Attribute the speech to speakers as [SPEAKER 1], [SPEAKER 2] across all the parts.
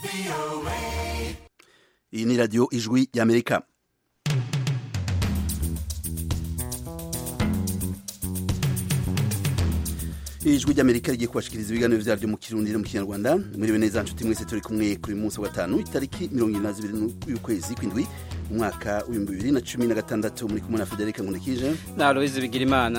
[SPEAKER 1] iyi ni radiyo ijwi y'amerika ijwi ry'amerika rigiye kubashikiriza ibiganiro vyaryo mu kirundi no mu kinyarwanda muriwe neza nshuti mwese turi kumwe kuri munsi wa gatanu itariki mirongo ibiri na zibiri y'ukwezi kw'indwi umwaka w'ibihumbi bibiri na cumi na gatandatu muri kumwe na federika nkundikije
[SPEAKER 2] na aloyizi bigirimana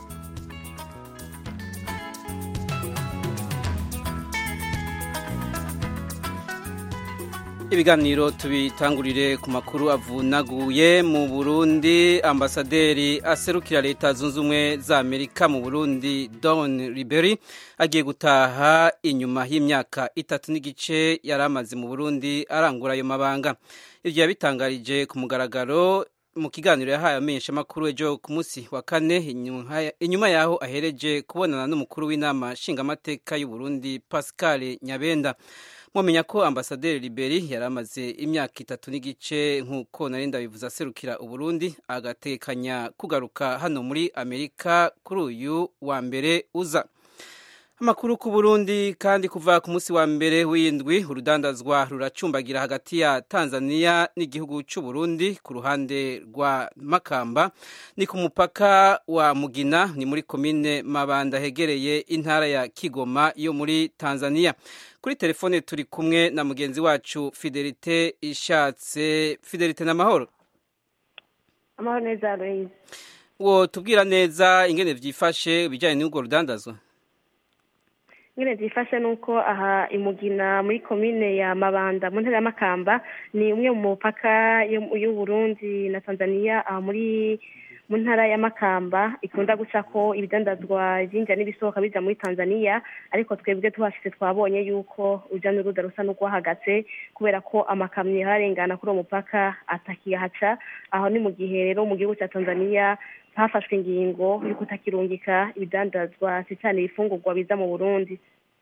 [SPEAKER 2] ibiganiro tubitangurire ku makuru avunaguye mu burundi ambasaderi aserukira leta zunze ubumwe za amerika mu burundi don riberi agiye gutaha inyuma y'imyaka itatu n'igice yari amaze mu burundi arangura ayo mabanga ibyo yabitangarije ku mugaragaro mu kiganiro yahaye amenyeshamakuru ejo ku munsi wa kane inyuma yaho ahereje kubonana n'umukuru w'inama nshingamateka y'u Burundi pascal nyabenda mwamenya ko ambasaderi liberi yari amaze imyaka itatu n'igice nk'uko nari ndabivuze aserukira uburundi agatekanya kugaruka hano muri amerika kuri uyu wa mbere uza amakuru ku burundi kandi kuva ku munsi wa mbere w'indwi urudandazwa ruracumbagira hagati ya tanzania n'igihugu cy'u burundi ku ruhande rwa makamba ni ku mupaka wa mugina ni muri komine mabanda hegereye intara ya kigoma yo muri tanzania kuri telefone turi kumwe na mugenzi wacu fidelite ishatse fidelite n'amahoro
[SPEAKER 3] amahoro neza aloyizi
[SPEAKER 2] wo tubwira neza ingene byifashe ibijyanye n'urwo rudandazwa
[SPEAKER 3] nyine byifashe ni uko aha imugina muri komine ya mabanda mu ntara ya makamba ni umwe mu mupaka y'uburundi na tanzania aha muri mu ntara ya makamba ikunda guca ko ibidandazwa byinjira n'ibisohoka bijya muri tanzania ariko twebwe tuhashyize twabonye yuko urujya n'uruza rusa n'urwahagaze kubera ko amakamyo ararengana kuri uwo mupaka atakihaca aho ni mu gihe rero mu gihugu cya tanzania hafashwe ingingo yo kutakirungika ibidandazwa cyane ibifungurwa biza mu burundi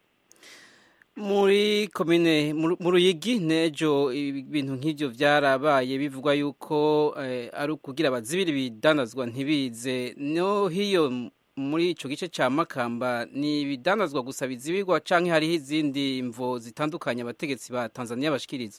[SPEAKER 2] muri komine mu ruyigi n'ejo ibintu nk'ibyo byarabaye bivugwa yuko ari ukugira bazibire ibidandazwa ntibize no hiyo muri icyo gice cya makamba ni ibidandazwa gusa bizibirwa cyangwa hariho izindi mvo zitandukanye abategetsi ba tanzania bashikiriza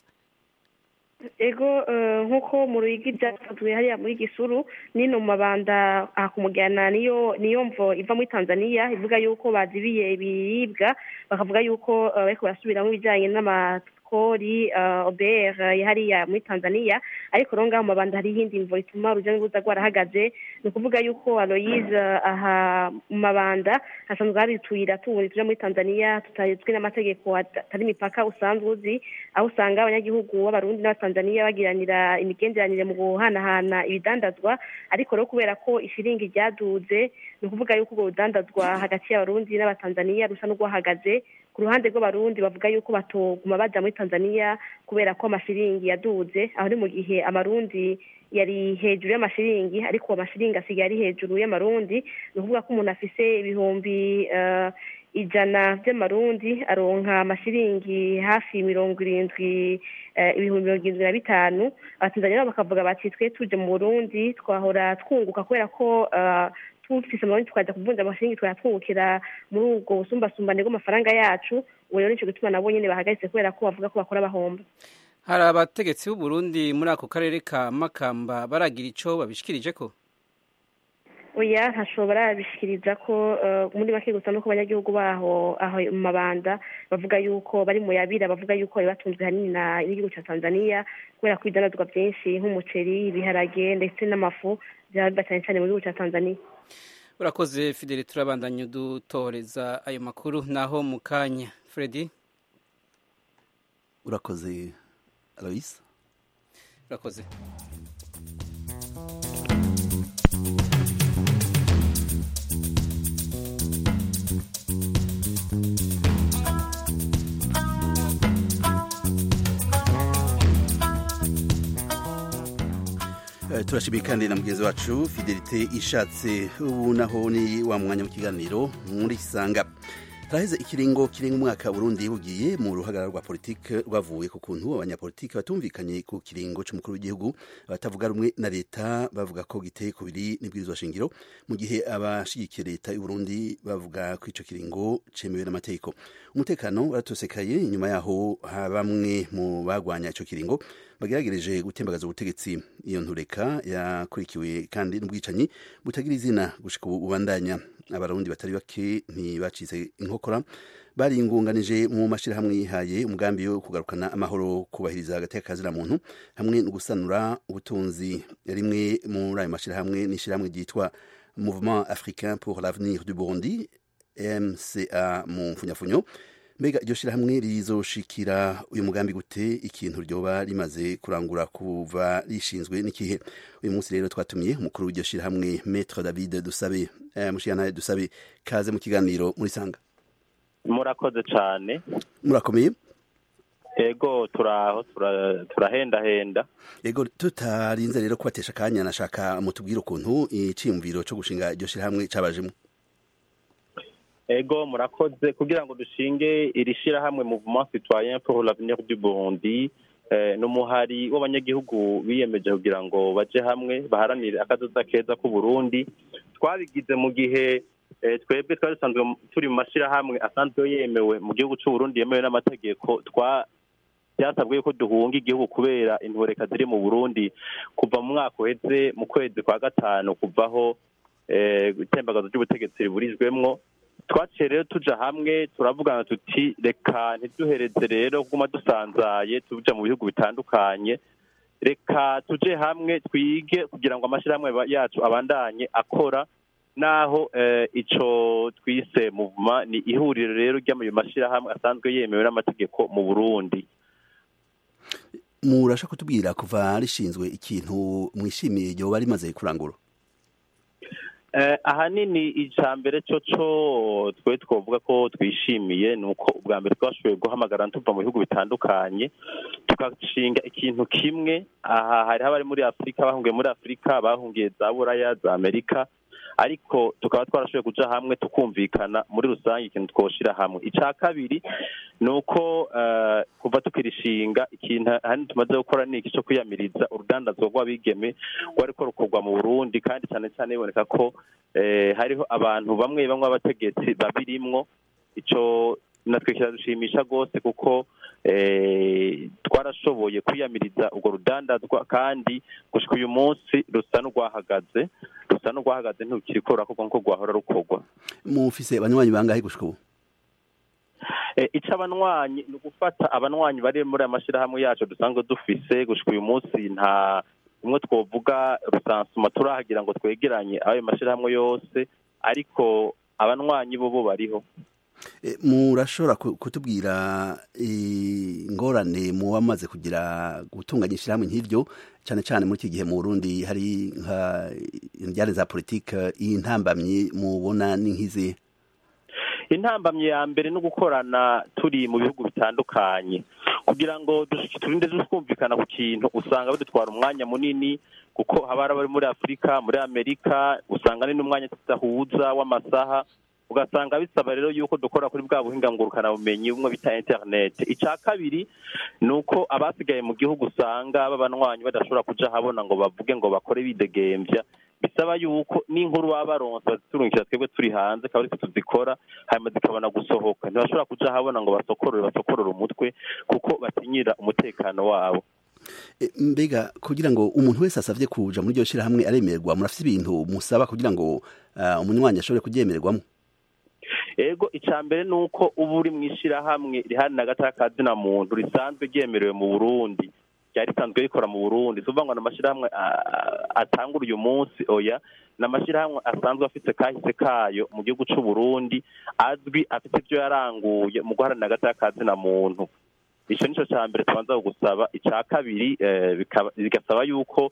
[SPEAKER 3] ego nk'uko mu ruyigi byasanzwe hariya muri gisuru n'ino mu mabanda akumujyana niyo niyo mvo iva muri tanzania ivuga yuko bazibiye ibiribwa bakavuga yuko bariko barasubiramo ibijyanye n'amakori obr hariya muri tanzania ariko rero ngaho mu mabanda hariho iyindi mvo ituma urujya n'uruza rwarahagaze ni ukuvuga yuko aloyize aha mu mabanda hasanzwe hari utuyira tundi tuja muri tanzania tutazwi n'amategeko atari imipaka usanzwe uzi aho usanga abanyagihugu b'abarundi n'abatanzania bagiranira imigenderanire mu guhanahana ibidandazwa ariko rero kubera ko ishiringi ryaduze ni ukuvuga yuko ubwo budandazwa hagati y'abarundi n'abatanzania rusa n'urwahagaze ku ruhande rw'abarundi bavuga yuko batoguma baja muri tanzania kubera ko amashiringi yaduze aho ni mu gihe amarundi yari hejuru y'amashiringi ariko amashiringi asigaye ari hejuru y'amarundi ni ukuvuga ko umuntu afise ibihumbi ijana by'amarundi aronka amashiringi hafi mirongo irindwi ibihumbi mirongo irindwi na bitanu abatanzania nabo bakavuga bati twe tuje mu burundi twahora twunguka kubera ko tufise amarundi tukaja kuvunja amashiringi twayatwungukira muri ubwo busumbasumbane bw'amafaranga yacu ubu rero nico gituma nabo nyene bahagaritse kubera ko bavuga ko bakora bahomba
[SPEAKER 2] hari abategetsi b'u Burundi muri ako karere ka Makamba baragira ico babishikirije ko
[SPEAKER 3] oya ntashobora bishikiriza ko muri make gusa nuko abanyagihugu baho aho mu mabanda bavuga yuko bari mu yabira bavuga yuko bari batunzwe hanini n'igihugu cya tanzania kubera ko ibidandazwa byinshi nk'umuceri ibiharage ndetse n'amafu byaba biba cyane cyane mu gihugu cya tanzania
[SPEAKER 2] urakoze fideli turabandanya udutoreza ayo makuru naho mu kanya fredi
[SPEAKER 1] urakoze aloyise
[SPEAKER 2] urakoze
[SPEAKER 1] turashimiye kandi na mugenzi wacu fidelite ishatse ubu naho ni wa mwanya w'ikiganiro muri sanga haraheze ikiringo kirenga umwaka Burundi bugiye mu ruhagarara rwa politike rwavuye ku kuntu abanyapolitike batumvikanye ku kiringo c'umukuru w'igihugu abatavuga rumwe na leta bavuga ko giteye kubiri n'ibwirizwa shingiro mu gihe abashigikiye leta y'u Burundi bavuga ko ico kiringo cemewe n'amategeko umutekano waratosekaye inyuma yaho bamwe mu bagwanya ico kiringo bageragereje gutembagaza ubutegetsi iyo ntureka yakurikiwe kandi n'ubwicanyi butagira izina gushika ubu ubandanya abarundi batari bake ntibacitse inkokora baringunganije mu mashyirahamwe yihaye umugambi wo kugarukana amahoro kubahiriza agateka kazina muntu hamwe no gusanura ubutunzi rimwe muri ayo mashyirahamwe ni ishyirahamwe ryitwa mouvement africain pour l'avenir du burundi mca mu mfunyafunyo mbega iryo shyirahamwe rizoshikira uyu mugambi gute ikintu ryoba rimaze kurangura kuva rishinzwe n'ikihe uyu munsi rero twatumiye umukuru w'iryo shyirahamwe maître david dusabe mushiyanaye dusabe kaze mu kiganiro muri sanga
[SPEAKER 4] murakoze cyane
[SPEAKER 1] murakomeye
[SPEAKER 4] ego turaho turahendahenda
[SPEAKER 1] ego tutarinze rero kubatesha akanya nashaka mutubwire ukuntu iciyumviro cyo gushinga iryo shyirahamwe cabajemo
[SPEAKER 4] ego murakoze kugira ngo dushinge iri shyirahamwe mouvement citoyen pour l'avenir du burundi ni umuhari w'abanyagihugu biyemeje kugira ngo baje hamwe baharanire akazoza keza k'uburundi twabigize mu gihe twebwe twari dusanzwe turi mu mashyirahamwe asanzwe yemewe mu gihugu cy'uburundi yemewe n'amategeko byasabwe yuko duhunga igihugu kubera intureka ziri mu burundi kuva mu mwaka uheze mu kwezi kwa gatanu kuvaho itembagazo ry'ubutegetsi riburijwemwo twaciye rero tuja hamwe turavugana tuti reka ntiduhereze rero kuguma dusanzaye tuja mu bihugu bitandukanye reka tuje hamwe twige kugira ngo amashyirahamwe yacu abandanye akora naho ico twise muvuma ni ihuriro rero ry'amayo mashyirahamwe asanzwe yemewe n'amategeko mu burundi
[SPEAKER 1] murasha kutubwira kuva rishinzwe ikintu mwishimiye ryoba rimaze kurangura
[SPEAKER 4] ahanini icya mbere cyo cyo twe twavuga ko twishimiye ni uko ubwa mbere twashoboye guhamagara tuva mu bihugu bitandukanye tugashinga ikintu kimwe aha hariho abari muri afurika bahungiye muri afurika bahungiye za buraya za amerika ariko tukaba twarashoboye kuja hamwe tukumvikana muri rusange ikintu twoshira hamwe icya kabiri ni uko kuva tukirishinga ikintu ahanini tumaze gukora ni iki cyo kwiyamiriza urudandazwa rw'abigeme rwariko rukorwa mu burundi kandi cyane cyane biboneka ko hariho abantu bamwe bamwe b'abategetsi babirimwo ico natwe kiradushimisha rwose kuko twarashoboye kwiyamiriza urwo rudandazwa kandi gushika uyu munsi rusa n'urwahagaze rusa n'urwahagaze ntukiriko rurakorwa nk'uko rwahora rukorwa
[SPEAKER 1] mufise abanywanyi bangahe gushika ubu
[SPEAKER 4] ico abanywanyi ni ugufata abanywanyi bari muri aya mashyirahamwe yacu dusanzwe dufise gushika uyu munsi nta umwe twovuga rusansuma turahagira ngo twegeranye ayo mashyirahamwe yose ariko abanywanyi bo bo bariho
[SPEAKER 1] murashobora kutubwira ingorane muba mumaze kugira gutunganya ishyirahamwe nk'iryo cyane cyane muri iki gihe mu burundi hari nka injyane za politiki y'intambamyi mubona ni nk'izi
[SPEAKER 4] intambamyi ya mbere no gukorana turi mu bihugu bitandukanye kugira ngo turinde twumvikana ku kintu usanga bidutwara umwanya munini kuko haba hari abari muri afurika muri amerika usanga ni n'umwanya tudahuza w'amasaha ugasanga bisaba rero yuko dukora kuri bwa buhinga ngurukanabumenyi bumwe bita internet icya kabiri ni uko abasigaye mu gihugu usanga b'abanywanyi badashobora kuja habona ngo bavuge ngo bakore bidegembya bisaba yuko n'inkuru baba baronse baziturungikira twebwe turi hanze akaba aritwe tuzikora hanyuma zikabona gusohoka ntibashobora kuja habona ngo basokorore basokorore umutwe kuko batinyira umutekano wabo
[SPEAKER 1] mbega kugira ngo umuntu wese asabye kuja muri iryo shyirahamwe aremerwa murafite ibintu musaba kugira ngo umunywanyi ashobore kuryemererwamo
[SPEAKER 4] ego icya mbere ni uko uba uri mu ishyirahamwe rihari na gata kazina muntu risanzwe ryemerewe mu burundi ryari risanzwe rikora mu burundi tuvuga ngo ni amashyirahamwe atangura uyu munsi oya ni amashyirahamwe asanzwe afite kahise kayo mu gihugu cy'u Burundi azwi afite ibyo yaranguye mu guharanira agata kazina muntu icyo nicyo cya mbere tubanza gusaba icya kabiri bigasaba yuko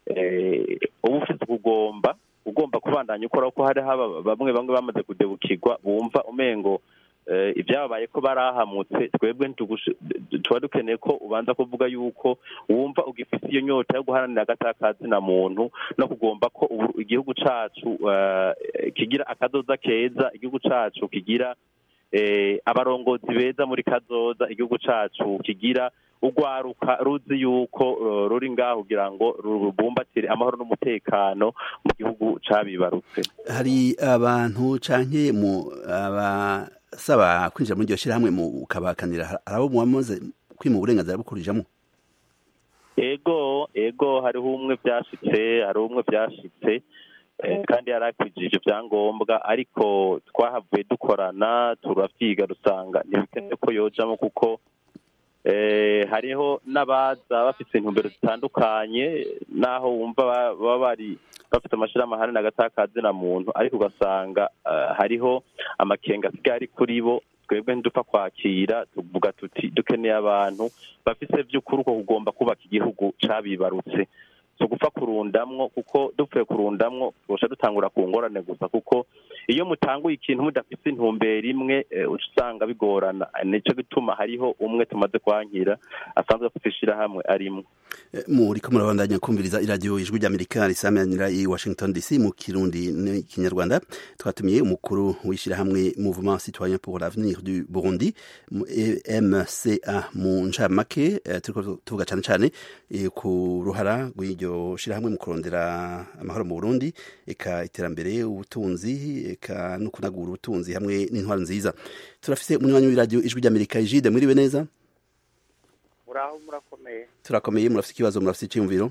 [SPEAKER 4] uba ufite kugomba ugomba kubandanya ukora ko hariho bamwe bamwe bamaze kudebukirwa bumva umengo ibyababaye ko barahamutse twebwe tuba dukeneye ko ubanza kuvuga yuko wumva ugifite iyo nyota yo guharanira agatakazi na muntu no kugomba ko igihugu cyacu kigira akadoza keza igihugu cyacu kigira abarongozi beza muri kazoza igihugu cacu kigira urwaruka ruzi yuko ruri ngaho kugira ngo rubumbatire amahoro n'umutekano mu gihugu cabibarutse
[SPEAKER 1] hari abantu canke mu abasaba kwinjira muri iryo shyirahamwe mu kabakanira hari abo mwamaze kwima uburenganzira bwo kurijamo
[SPEAKER 4] ego ego hariho umwe byashitse hari umwe byashitse kandi yari akwigije ibyangombwa ariko twahavuye dukorana turabyiga dusanga ntibikenewe ko yojamo kuko hariho n'abaza bafite intumbero zitandukanye n'aho wumva baba bari bafite amashyirahamwe ahanini agatakazi na muntu ariko ugasanga hariho amakenga asigaye ari kuri bo twebwe ntidupfa kwakira tuvuga tuti dukeneye abantu bafite by'ukuri uko kugomba kubaka igihugu cabibarutse so gupfa kurundamwo kuko dupfuye kurundamwo tubasha dutangura ku ngorane gusa kuko iyo mutanguye ikintu mudafite intumbero imwe usanga bigorana nicyo gituma hariho umwe tumaze kwankira asanzwe afite ishyirahamwe arimo
[SPEAKER 1] muriko murabandanya kumviriza iradiyo ijwi ry'amerika risamanira i washington dc mu kirundi n'ikinyarwanda twatumiye umukuru w'ishyirahamwe mouvement citoyen pour l'avenir du burundi mca mu ncamake turiko tuvuga cane cane ku ruhara rw'iryo shirahamwe mu kurondera amahoro mu burundi eka iterambere ubutunzi eka no kunagura ubutunzi hamwe n'intwaro nziza turafise umunywanyi w'iradiyo ijwi ry'amerika ijide mwiriwe neza
[SPEAKER 5] muraho murakomeye
[SPEAKER 1] turakomeye murafite ikibazo murafite icyiyumviro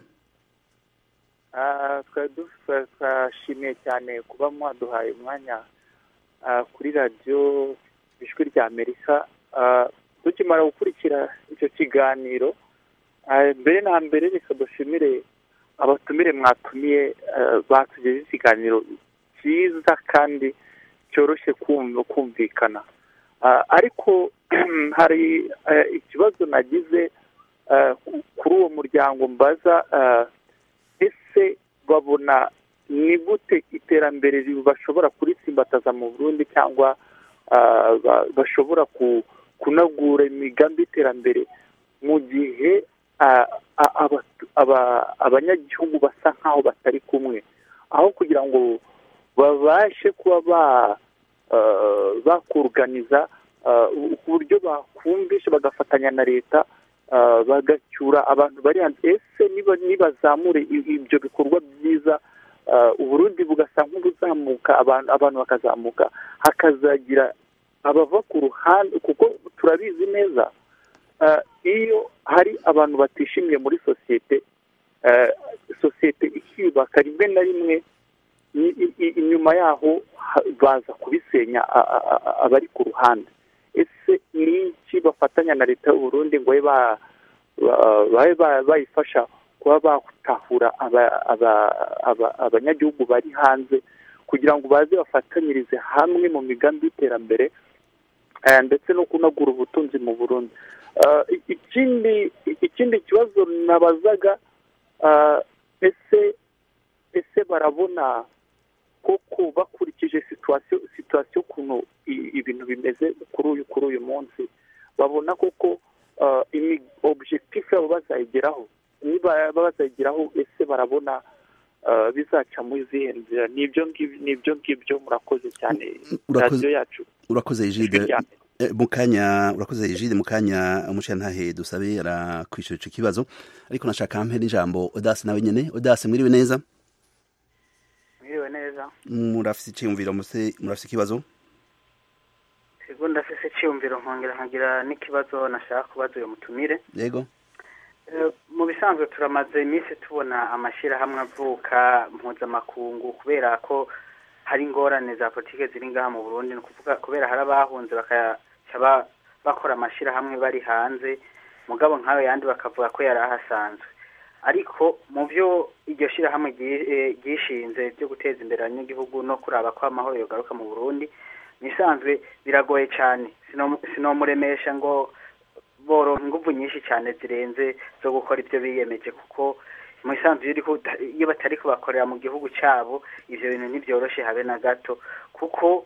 [SPEAKER 5] twashimiye cyane kuba mwaduhaye umwanya kuri radiyo ijwi rya amerika tukimara gukurikira icyo kiganiro mbere na mbere reka dushimire abatumire mwatumiye batugejeje ikiganiro cyiza kandi cyoroshye kumvikana ariko hari ikibazo nagize kuri uwo muryango mbaza ese babona ni gute iterambere bashobora kuritsimbataza mu burundi cyangwa bashobora kunagura imigambi y'iterambere mu gihe abanyagihugu basa nk'aho batari kumwe aho kugira ngo babashe kuba bakuruganiza ku buryo bakumvisha bagafatanya na leta bagacyura abantu bari hanze ese nibazamure ibyo bikorwa byiza uburundi bugasa nk'ubuzamuka abantu bakazamuka hakazagira abava ku ruhande kuko turabizi neza iyo hari abantu batishimiye muri sosiyete sosiyete ikiyubaka rimwe na rimwe inyuma yaho baza kubisenya abari ku ruhande ese ni iki bafatanya na leta y'uburundi ngo babe bayifasha kuba batahura abanyagihugu bari hanze kugira ngo baze bafatanyirize hamwe mu migambi y'iterambere ndetse no kunagura ubutunzi mu burundi ikindi ikindi kibazo nabazaga ese ese barabona koko bakurikije situwasiyo situwasiyo ukuntu ibintu bimeze kuri uyu kuri uyu munsi babona koko objectif yabo bazayigeraho niba bazayigeraho ese barabona bizaca muri izihe nzira nibyo ngibyo murakoze cyane radiyo yacu
[SPEAKER 1] urakoze ijide mu kanya urakoze ijide mu kanya umushantahe dusabe arakwishyura icyo kibazo ariko nashaka mpe n'ijambo odasi nawe nyine odasi mwiriwe neza
[SPEAKER 6] mwiriwe neza
[SPEAKER 1] murafise icyiyumviro murafise ikibazo
[SPEAKER 6] ego ndafise icyiyumviro nkongera nkagira n'ikibazo nashaka kubaza uyu mutumire
[SPEAKER 1] yego
[SPEAKER 6] mu bisanzwe turamaze iminsi tubona amashyirahamwe avuka mpuzamakungu kubera ko hari ingorane za politiki ziri ngaha mu burundi ni ukuvuga kubera hari abahunze bakaca bakora amashyirahamwe bari hanze mugabo nk'ayo yandi bakavuga ko yari ahasanzwe ariko mu byo iryo shyirahamwe ryishinze byo guteza imbere abanyagihugu no kuraba ko amahoro yogaruka mu burundi bisanzwe biragoye cyane sinomuremesha ngo boronka ingufu nyinshi cyane zirenze zo gukora ibyo biyemeje kuko mu isanzwe iyo batari kubakorera mu gihugu cyabo ibyo bintu ntibyoroshye habe na gato kuko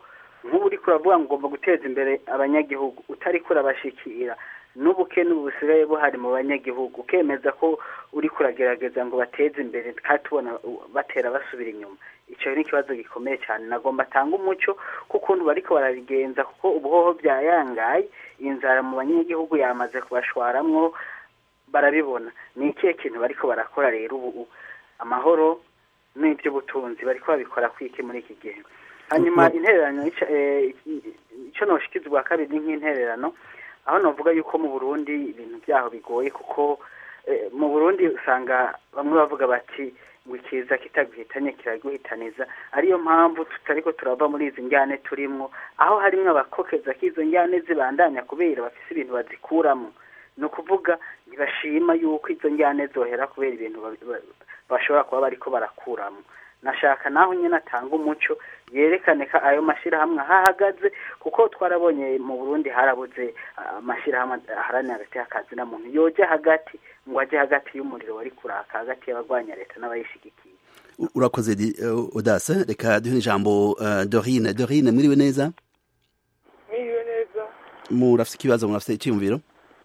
[SPEAKER 6] nk'ubu uriko uravuga ngo ugomba guteza imbere abanyagihugu utariko urabashikira n'ubukene ubu busigaye buhari mu banyagihugu ukemeza ko uriko uragerageza ngo bateze imbere kandi tubona uh, batera basubira inyuma icyo ni ikibazo gikomeye cyane nagomba atanga umuco k'ukuntu bariko barabigenza kuko ubuhoho byayangaye inzara mu banyagihugu yamaze kubashwaramwo barabibona ni ikihe kintu bariko barakora rero ubu amahoro n'iby'ubutunzi bariko babikora kwiki muri iki gihe hanyuma intererano ica- eh, ico noshikiza ubwa kabiri ni nk'intererano aho novuga yuko mu burundi ibintu byaho bigoye kuko eh, mu burundi usanga bamwe bavuga bati ngo ikiza kitaguhitanye kiraguhitaniza ariyo mpamvu tutariko turava muri izi njyane turimwo aho harimwo abakokeza k'izo njyane zibandanya kubera bafise ibintu bazikuramo ni ukuvuga ntibashima yuko izo njyane zohera kubera ibintu ba- ba- bashobora kuba bariko barakuramo nashaka naho nyine atanga umuco yerekane ko ayo mashyirahamwe ahahagaze kuko twarabonye mu burundi harabuze ah, amashyirahamwe aharanira hagati y'akazi na muntu yoja hagati ngo ajye hagati y'umuriro wari kuraka hagati y'abarwanya leta n'abayishigikiye
[SPEAKER 1] U- urakoze di- eh, odase reka duhe ijambo eh, dorine dorine mwiriwe neza
[SPEAKER 7] Mwiriwe neza
[SPEAKER 1] murafite ikibazo murafite icyiyumviro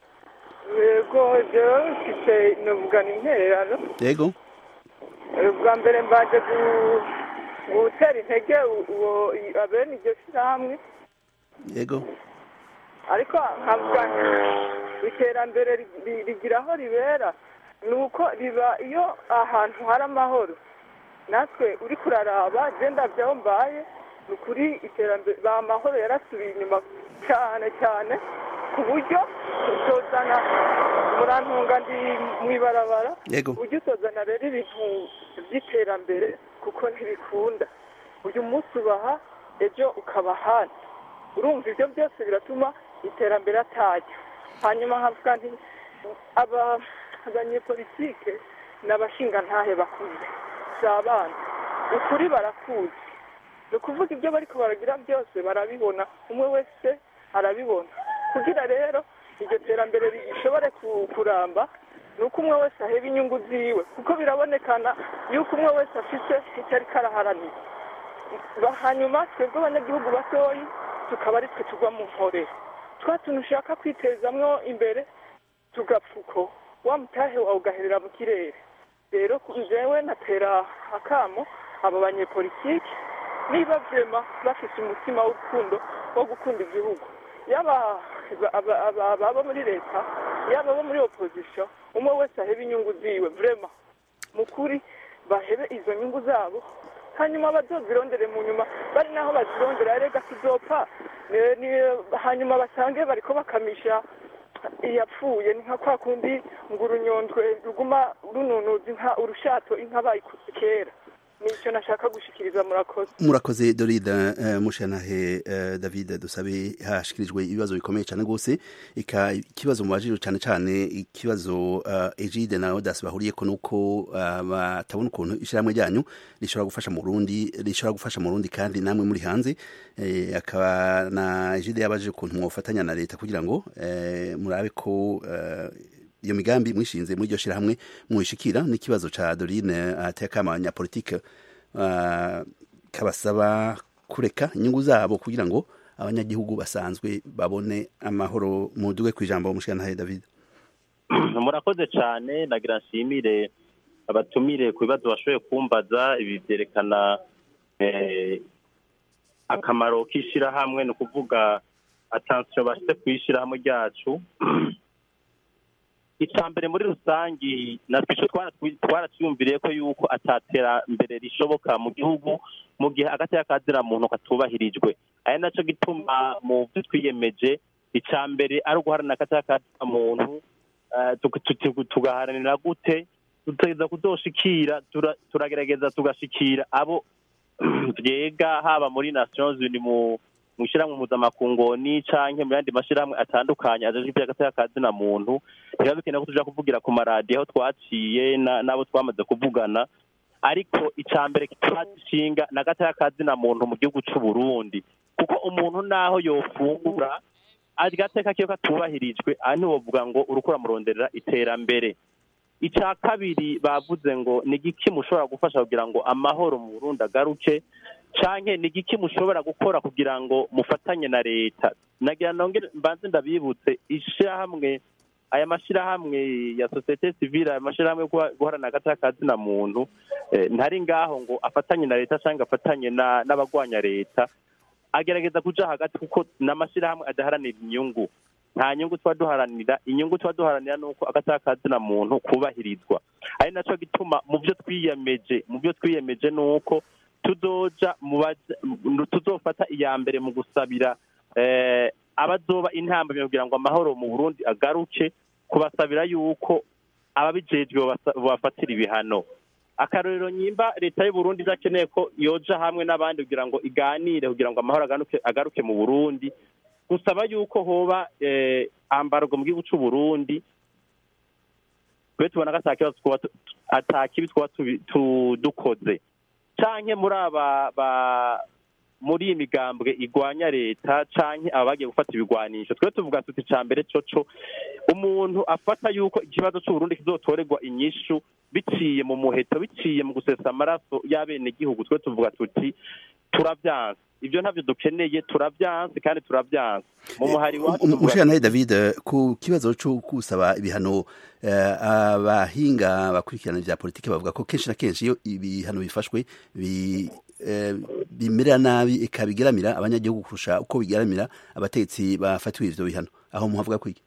[SPEAKER 7] yego jewe mfite novugana intererano
[SPEAKER 1] yego
[SPEAKER 7] Eh, bwa mbere mbaje gu- gutera intege u- uwo i- abene iryo shyirahamwe
[SPEAKER 1] yego
[SPEAKER 7] ariko nkavuga nti iterambere ri- ri- rigira aho ribera ni uko riba iyo ahantu hari amahoro natwe uri kuraraba genda byaho mbaye ni ukuri iterambere ba amahoro yarasubiye inyuma cyane cyane ku buryo utozana murantunga ndi mu ibarabara
[SPEAKER 1] yego
[SPEAKER 7] ujya utozana rero ibintu by'iterambere kuko ntibikunda uyu munsi ubaha ejo ukaba ahandi urumva ibyo byose biratuma iterambere atajya hanyuma nkavuga nti aba abanyepolitike ni abashingantahe bakuze si abana ukuri barakuzi ni ukuvuga ibyo bariko baragira byose barabibona umwe wese arabibona kugira rero iryo terambere rishobore ku- kuramba ni uko umwe wese aheba inyungu ziwe kuko birabonekana yuko umwe wese afite icyo ariko araharanira Ba- hanyuma twebwe abanyagihugu batoyi tukaba ari twe tugwa mu nkorero twa tuntu ushaka kwitezamwo imbere tugapfuko wa mutahe wawe ugaherera mu kirere rero ku- jewe natera akamo abo banyepolitike niba vyema bafise umutima w'urukundo wo gukunda igihugu yaba aba- aba- ababa muri leta yaba abo muri opposition umwe wese ahebe inyungu ziwe vrema mu kuri bahebe izo nyungu zabo hanyuma bazozirondere mu nyuma bari naho bazirondera rega tuzopfa Ne- ni- hanyuma basange bariko bakamisha iyapfuye ni nka kwa kundi ngo urunyondwe ruguma rununuza inka urushato inka bayikuze kera nicyo nashaka gushikiriza murakoze
[SPEAKER 1] murakoze dorida uh, mushanahe uh, david dusabe hashikirijwe ibibazo bikomeye cyane rwose ika ikibazo mubajije cyane cyane ikibazo uh, egide na odas bahuriyeko nuko uh, batabona ukuntu ishyirahamwe ryanyu rishobora gufasha mu Burundi rishobora gufasha mu Burundi kandi namwe muri hanze eh, akaba na egide yabajije ukuntu mwofatanya na leta kugira ngo eh, murabe ko uh, iyo migambi mwishinze muri iryo shyirahamwe mwishikira n'ikibazo ca dorine ateka abanyapolitike uh, kabasaba kureka inyungu zabo kugira ngo abanyagihugu basanzwe babone amahoro muduge ku ijambo mushikanahe david
[SPEAKER 4] murakoze cyane nagira nshimire abatumire ku bibazo bashoboye kumbaza ibi byerekana eh, akamaro k'ishyirahamwe ni ukuvuga atansiyo bashyize ku ishyirahamwe ryacu icya mbere muri rusange natwe icyo twaracyumviriye ko yuko ataterambere rishoboka mu gihugu mu gihe agateka kazira muntu katubahirijwe ari nacyo gituma mu byo twiyemeje icya mbere ari uguharanira agateka kazira muntu eh, tuga- tuga- tugaharanira gute tutageza kudoshikira tura- turagerageza tugashikira abo byega haba muri nations unies mu mu ishyirahamwe mpuzamakungu canke mu yandi mashyirahamwe atandukanye ajejwe iby'agateka ka zina muntu biba bikenewe ko tuja kuvugira ku maradiyo aho twaciye na- n'abo twamaze kuvugana ariko icya mbere kituragishinga ni agateka ka zina muntu mu gihugu c'u Burundi kuko umuntu naho yofungura agateka kiyo katubahirijwe aha ntiwovuga ngo uriko uramuronderera iterambere icya kabiri bavuze ngo ni igiki mushobora gufasha kugira ngo amahoro mu Burundi agaruke canke ni igiki mushobora gukora kugira ngo mufatanye na leta nagira nongere mbanze ndabibutse ishirahamwe aya mashirahamwe ya sosiyete sivile aya mashirahamwe yo guha- guharanira agati kazina muntu eh, ntari ngaho ngo afatanye na leta cyangwa afatanye na- n'abagwanya leta agerageza kuja hagati kuko n'amashirahamwe adaharanira inyungu nta nyungu tuba duharanira inyungu tuba duharanira ni uko agati kazina muntu kubahirizwa ari naco gituma mu byo twiyemeje mu byo twiyemeje ni uko tuzoja mu baja- mu- tuzofata iya mbere mu gusabira eh, abazoba intambamyi kugira ngo amahoro mu burundi agaruke kubasabira yuko ababijejwe babasa- babafatira ibihano akarorero nyimba leta y'u Burundi idakeneye ko yoja hamwe n'abandi kugira ngo iganire kugira ngo amahoro agaruke, agaruke mu burundi gusaba yuko hoba eh, ambargo mu gihugu c'u Burundi twe tubona ko ata kibazo twaba tu- ata kibi twaba tubi- tu- dukoze canke muri aba ba muri iyi migambwe igwanya leta canke aba bagiye gufata ibigwanisho twe tuvuga tuti ca mbere coco umuntu afata yuko ikibazo c'uburundi kizotorerwa inyishu biciye mu muheto biciye mu gusesa amaraso y'abenegihugu twe tuvuga tuti turavyanse ivyo ntavyo dukeneye turavyanse kandi turavyanse mu muhari wacu tuvuga
[SPEAKER 1] umushirantahe david eh, ku kibazo cyo gusaba ibihano eh, abahinga bakurikirana ibya politiki bavuga ko kenshi na kenshi iyo ibihano bifashwe bi- eh, bimerera nabi eka bigeramira abanyagihugu kurusha uko bigeramira abatetsi bafatiwe ivyo bihano aho muhavuga kwiki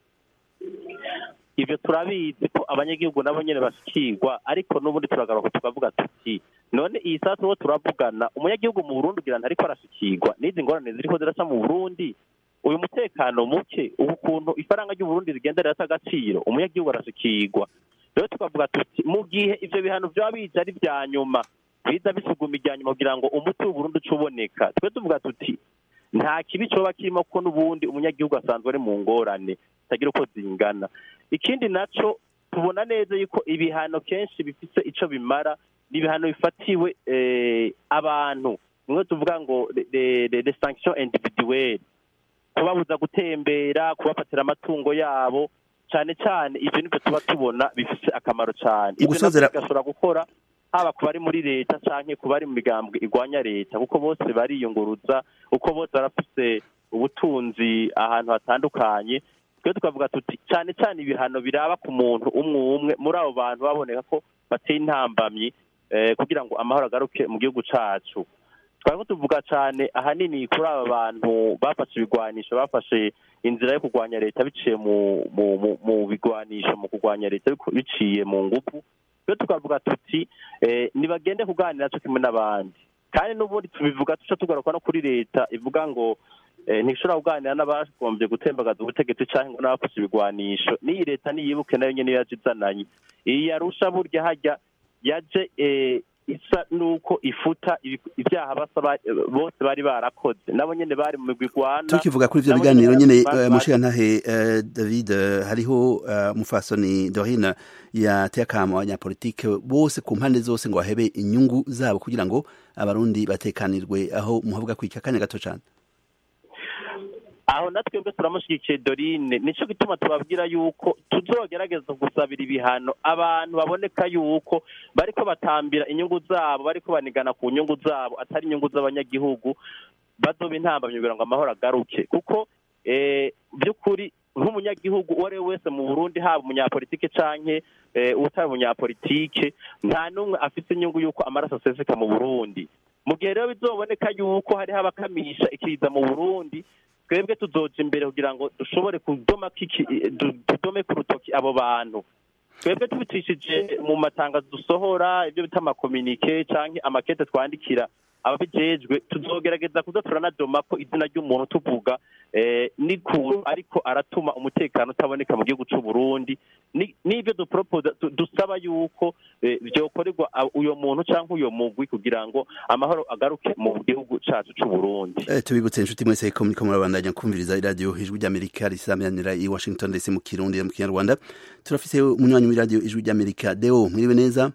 [SPEAKER 4] ivyo turabizi ko abanyagihugu nabo nyene bashikirwa ariko n'ubundi turagaruka tukavuga tuti none iyi sasa uwo turavugana umunyagihugu mu burundi ugira ntariko arashikirwa n'izi ngorane ziriko ziraca mu burundi uyu mutekano muke ubu kuntu ifaranga ry'uburundi rigenda rirata agaciro umunyagihugu arashikirwa rero tukavuga tuti mu gihe ivyo bihano vyoba bije ari vya nyuma biza bisuguma irya nyuma kugira ngo umuti w'uburundi uce uboneka twe tuvuga tuti nta kibi coba kirimo kuko n'ubundi umunyagihugu asanzwe ari mu ngorane zitagira uko zingana ikindi naco tubona neza yuko ibihano kenshi bifise ico bimara ni ibihano bifatiwe eh, abantu nimwe tuvuga ngo les sanctions individuelles kubabuza gutembera kubafatira amatungo yabo cane cane ivyo nivyo tuba tubona bifise akamaro cane ivyo
[SPEAKER 1] Gusozera-
[SPEAKER 4] navyo bigashobora gukora haba ku bari muri leta canke ku bari mu migambwe igwanya leta kuko bose bariyunguruza kuko bose barafise ubutunzi ahantu hatandukanye twe tukavuga tuti cane cane ibihano biraba ku muntu umwe umwe muri abo bantu baboneka ko bateye intambamyi eh, kugira ngo amahoro agaruke mu gihugu cacu twari ko tuvuga cane ahanini kuri aba bantu bafashe ibigwanisho bafashe inzira yo kurwanya leta biciye mu mu mu, mu bigwanisho mu kurwanya leta biku- biciye mu nguvu twe tukavuga tuti eh, nibagende kuganira co kimwe n'abandi kandi n'ubundi tubivuga tuca tugaruka no kuri leta ivuga ngo eh, ntishobora kuganira n'abagombye gutembagaza ubutegetsi canke ngo n'abafashe ibigwanisho n'iyi leta niyibuke nayo nyene yaje izananye iyi yarusha burya harya yaje eh, isa nuko ifuta ibi- ivyaha basaba eh, bose bari barakoze nabo nyene bari mu migwi igwana
[SPEAKER 1] tukivuga kuri ivyo
[SPEAKER 4] nabo
[SPEAKER 1] biganiro
[SPEAKER 4] nyene
[SPEAKER 1] nyene
[SPEAKER 4] bari-
[SPEAKER 1] eh,
[SPEAKER 4] bari-
[SPEAKER 1] mushirantahe eh, david eh, hariho eh, umufasoni dorine yateye akamo abanyapolitike bose ku mpande zose ngo bahebe inyungu zabo kugira ngo abarundi batekanirwe aho muhavuga kwika akanya gato cane
[SPEAKER 4] aho natwe twebwe turamushyigikiye dorine nico gituma tubabwira yuko tuzogerageza gusabira ibihano abantu baboneka yuko bariko batambira inyungu zabo bariko banigana ku nyungu zabo atari inyungu z'abanyagihugu bazoba intambamyi kugira ngo amahoro agaruke kuko eh, by'ukuri nk'umunyagihugu uwo ari we wese mu burundi haba umunyapolitike canke eh, utari umunyapolitike nta n'umwe afite inyungu y'uko amaraso aseseka mu burundi mu gihe rero bizoboneka yuko hariho abakamisha ikiza mu burundi twebwe tuzoja imbere kugira ngo dushobore kudoma kiki du- tudome ku rutoki abo bantu twebwe tubicishije mu matangazo dusohora ibyo bita amakominike canke amakete twandikira ababijejwe tuzogerageza kuza turanadoma ko izina ry'umuntu tuvuga eh, n'ukuntu ariko aratuma umutekano utaboneka mu gihugu c'u Burundi Ni- n'ivyo dupropose du- dusaba yuko eh, vyokorerwa a- uyo muntu canke uyo mugwi kugira ngo amahoro agaruke mu gihugu cacu c'u Burundi
[SPEAKER 1] Eh, tubibutse inshuti mwese ko muriko murabandanya kumviriza iradiyo ijwi ry'amerika risamiranira i washington dc mu kirundi no mu kinyarwanda turafise umunywanyi w'iradiyo ijwi ry'amerika deo mwiriwe neza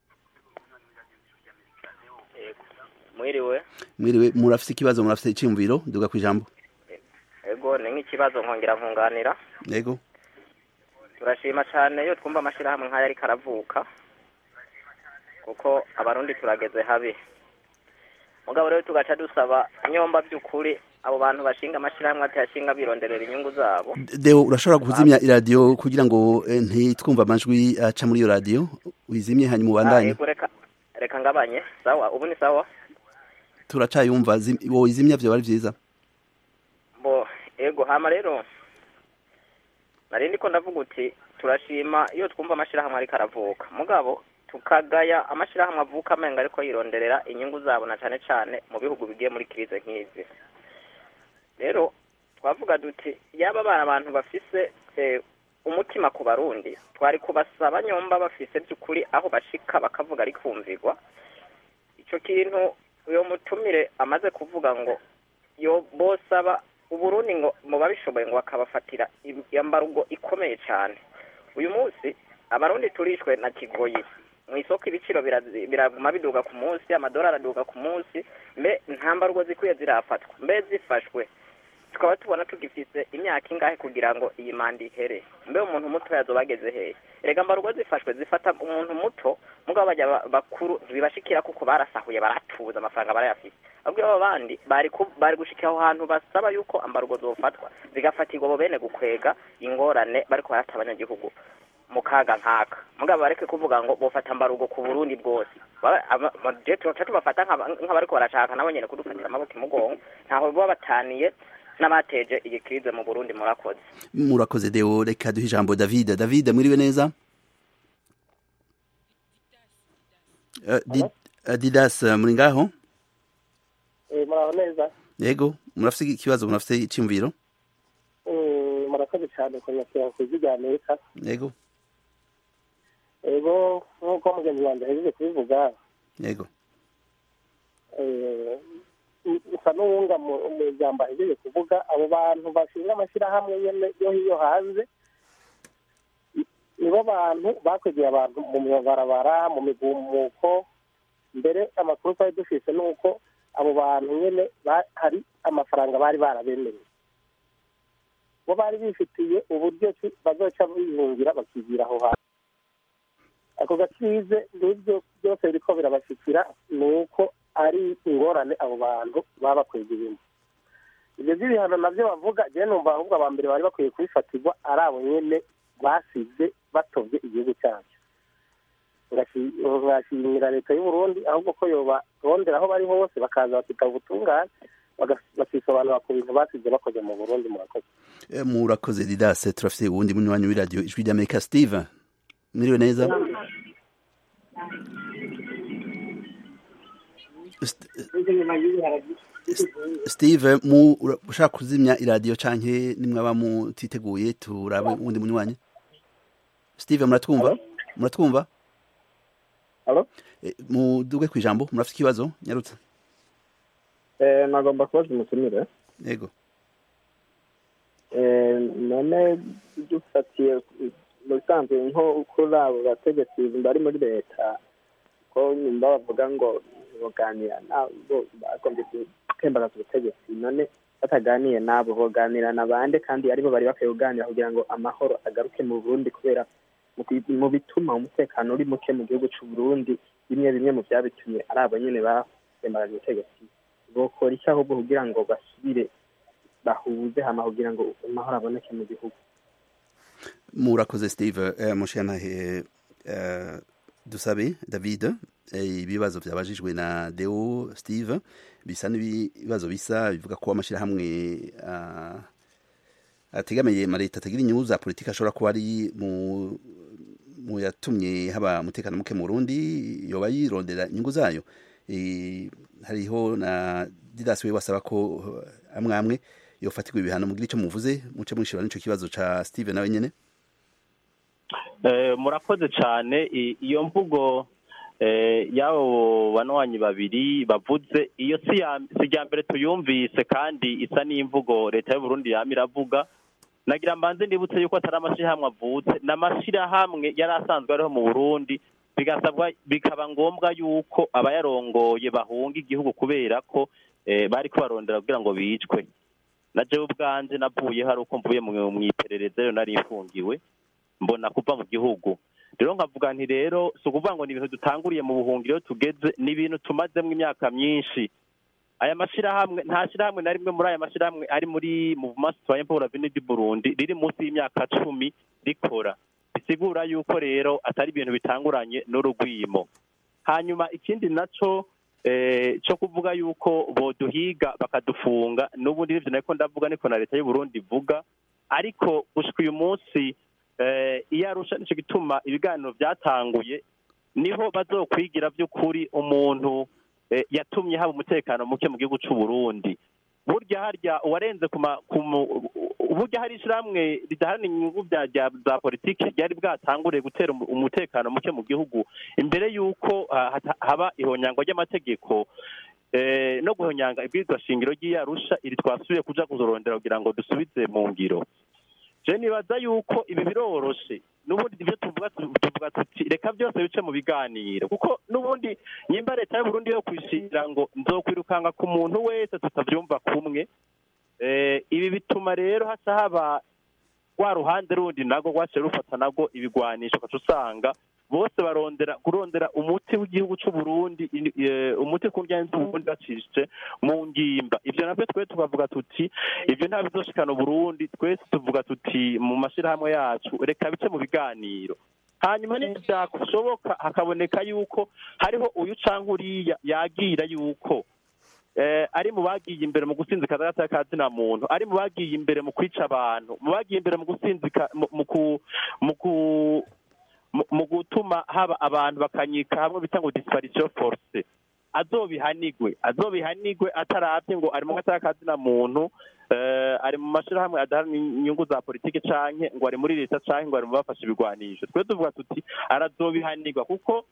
[SPEAKER 8] mwiriwe
[SPEAKER 1] mwiriwe murafise ikibazo murafise iciyumviro duga ku ijambo
[SPEAKER 8] ego ni nk'ikibazo nkongera nkunganira
[SPEAKER 1] yego
[SPEAKER 8] turashima cyane iyo twumva amashyirahamwe nk'aya ariko aravuka kuko abarundi turageze habi mugabo rero tugaca dusaba nyomba by'ukuri abo bantu bashinga amashyirahamwe atayashinga bironderera inyungu zabo
[SPEAKER 1] deo urashobora kuzimya iradiyo kugira ngo eh, ntitwumve amajwi aca muri iyo radiyo wizimye hanyuma
[SPEAKER 8] Ah,
[SPEAKER 1] ubandanye
[SPEAKER 8] yego reka reka ngabanye sawa ubu ni sawa
[SPEAKER 1] turacayumva zim- wowe izimya vyo bari vyiza
[SPEAKER 8] bo ego hama rero nari ndiko ndavuga uti turashima iyo twumva amashyirahamwe ariko aravuka mugabo tukagaya amashyirahamwe avuka amenga ariko yironderera inyungu zabo na cane cane mu bihugu bigiye muri krize nk'izi rero twavuga duti yaba bari abantu bafise eh, umutima ku barundi twari kubasaba nyomba bafise by'ukuri aho bashika bakavuga ari kumvirwa ico kintu uyo mutumire amaze kuvuga ngo yo bosaba uburundi ngo mu babishoboye ngo bakabafatira im- iyambarugo ikomeye cyane uyu munsi abarundi turishwe na kigoyi mu isoko ibiciro birazi- biraguma biduga ku munsi amadolari aduga ku munsi mbe nta mbarugo zikwiye zirafatwa mbe zifashwe tukaba tubona tugifise imyaka ingahe kugira ngo iyi manda ihere mbe umuntu muto yazoba ageze hehe erega mbarugo zifashwe zifata umuntu muto mugabo bajya ba- bakuru ntibibashikira kuko barasahuye baratuza amafaranga barayafise ahubwo abo bandi bari ku- bari gushikira aho hantu basaba yuko ambarugo zofatwa zigafatirwa abo bene gukwega ingorane bariko barata abanyagihugu mu kaga nkaka mugabo bareke kuvuga ngo bofata ambarugo ku burundi bwose Ba- ama- ama- je tuca tubafata nk'aba- nk'abariko barashaka nabo nyene kudufatira amaboko imugongo ntaho baba bataniye n'abateje iyi krize mu burundi murakoze
[SPEAKER 1] murakoze deo reka duhe ijambo david david mwiriwe neza Eh, Di- eh, didas eh, muri ngaho
[SPEAKER 9] muraho neza
[SPEAKER 1] yego murafise ikibazo murafise iciyumviro
[SPEAKER 9] Eh, murakoze cyane kunyakira ku ijwi rya amerika
[SPEAKER 1] yego
[SPEAKER 9] ego nk'uko mugenzi wanjye ahejeje kubivuga
[SPEAKER 1] yego
[SPEAKER 9] eh, usa n'uwunga mu mu ijambo ahejeje kuvuga abo bantu bashinga amashyirahamwe nyene yo hiyo hanze ni- nibo bantu bakwegeye abantu mu mabarabara mu migumuko mbere amakuru twari dufise ni uko abo bantu nyene ba- hari amafaranga bari barabemereye bo bari bifitiye uburyo ki bazoca bihungira bakigira aho hantu ako gakize n'ibyo byose biriko birabashikira ni uko ari ingorane abo bantu baba bakwegeyemo ibyo by'ibihano navyo bavuga jewe numva ahubwo aba mbere bari bakwiye kubifatirwa ari abo nyene basize batovye igihugu cyacu Ngashi- ngashimira leta y'uburundi ahubwo ko yobarondera aho bari hose bakaza bakitaba ubutungane baga- bakisobanura ku bintu basize bakoze mu burundi murakoze
[SPEAKER 1] Eh, murakoze didas turafise uwundi munywanyi w'iradiyo ijwi ry'amerika steve mwiriwe neza St- steve mu ura- ushaka kuzimya iradiyo canke nimwaba mutiteguye turabe uwundi munywanyi steve muratwumva muratwumva
[SPEAKER 10] Alo?
[SPEAKER 1] Eh, muduge kw'ijambo murafise ikibazo nyarutsa
[SPEAKER 10] Eh, nagomba kubaza umutumire
[SPEAKER 1] yego
[SPEAKER 10] Eh, none dufatiye mu bisanzwe nko kuri abo bategetsi bari muri leta ko nyumva bavuga ngo boganira nabo bagombye gutembagaza ubutegetsi none bataganiye nabo boganira na bande kandi aribo bari bakwiye kuganira kugira ngo amahoro agaruke mu burundi kubera mu bi- mu bituma umutekano uri muke mu gihugu c'u Burundi bimwe bimwe mu vyabitumye ari abo nyene batembagaje ubutegetsi bokora iki ahubwo kugira ngo basubire bahuze hama kugira ngo amahoro aboneke mu gihugu
[SPEAKER 1] murakoze steve eh, mushyantahe eh, dusabe david eh, ibibazo byabajijwe na deo steve bisa n'ibibazo bisa bivuga ko amashyirahamwe ah, ategamiye amaleta atagira inyungu za politiki ashobora kuba ari mu mu yatumye haba umutekano muke mu Burundi yoba yirondera inyungu zayo Eh, hariho na didasi we wasaba ko eh, amwe amwe yofatirwa ibihano mugira icyo muvuze muce mwishura n'ico kibazo ca Steve nawe nyene
[SPEAKER 4] Eh, murakoze cyane I- iyo mvugo eh, y'abo banwanyi babiri bavuze iyo si ya- si irya mbere tuyumvise kandi isa n'imvugo leta y'uburundi yama iravuga nagira mbanze ndibutse yuko atari amashyirahamwe avutse ni amashyirahamwe yari asanzwe ariho mu burundi bigasabwa bikaba ngombwa yuko abayarongoye bahunga igihugu kubera ko eh, bariko barondera kugira ngo bicwe na jewe ubwanje navuye hari uko mvuye mu mu iperereza rero nari mfungiwe mbona kuva mu gihugu rero nkavuga nti rero si ukuvuga ngo ni ibintu dutanguriye mu buhungiro tugeze ni ibintu tumazemo imyaka myinshi aya mashyirahamwe nta shyirahamwe na rimwe muri aya mashyirahamwe ari muri mouvement citoyen pour l'avenir du Burundi riri munsi y'imyaka cumi rikora bisigura yuko rero atari ibintu bitanguranye n'urugwimo hanyuma ikindi naco eh, cyo kuvuga yuko boduhiga bakadufunga n'ubundi nivyo nariko ndavuga niko na leta y'u Burundi ivuga ariko gushika uyu munsi eh, iyo arusha nico gituma ibiganiro byatanguye niho bazokwigira by'ukuri umuntu eh, yatumye haba umutekano muke mu gihugu c'u Burundi burya harya uwarenze ku ma- ku mu- burya hari ishyirahamwe ridaharanira inyungu bya bya- za politiki ryari bwatanguriye gutera umu- umutekano muke mu gihugu imbere y'uko ah, hata- haba ihonyangwa ry'amategeko eh, no guhonyanga ibwirizwa shingiro ry'iyarusha iri twasubiye kuja kuzorondera kugira ngo dusubize mu ngiro je nibaza yuko ibi biroroshe n'ubundi ivyo tuvuga tu- tuvuga tuti reka byose bice mu biganiro kuko n'ubundi nyimba leta y'uburundi yo kwishira ngo nzokwirukanga ku muntu wese tutavyumva kumwe eh, ibi bituma rero haca haba rwa ruhande rundi nago rwaciye rufata nago ibigwanisho ugaca usanga bose barondera kurondera umuti w'igihugu c'u Burundi ini- eh, umuti ku njyana z'uburundi bacishije mu ngimba ivyo navyo twe tukavuga tuti ivyo nta bizoshikana uburundi twese tuvuga tuti mu mashirahamwe yacu reka bice mu biganiro hanyuma niyo byashoboka hakaboneka yuko hariho uyu canke uriya yagira yuko eh, ari mu bagiye imbere mu gusinzika agata kazina muntu ari mu bagiye imbere mu kwica abantu mu bagiye imbere mu gusinzika mu- mu ku- mu ku- mu- mu gutuma haba abantu bakanyika hamwe bita ngo disparition force azobihanigwe azobihanigwe ataravye ngo ari mu gata kazina muntu eh, ari mu mashirahamwe adaharanira inyungu za politiki canke ngo ari muri leta canke ngo ari mu bafashe ibigwanisho twe tuvuga tuti arazobihanigwa kuko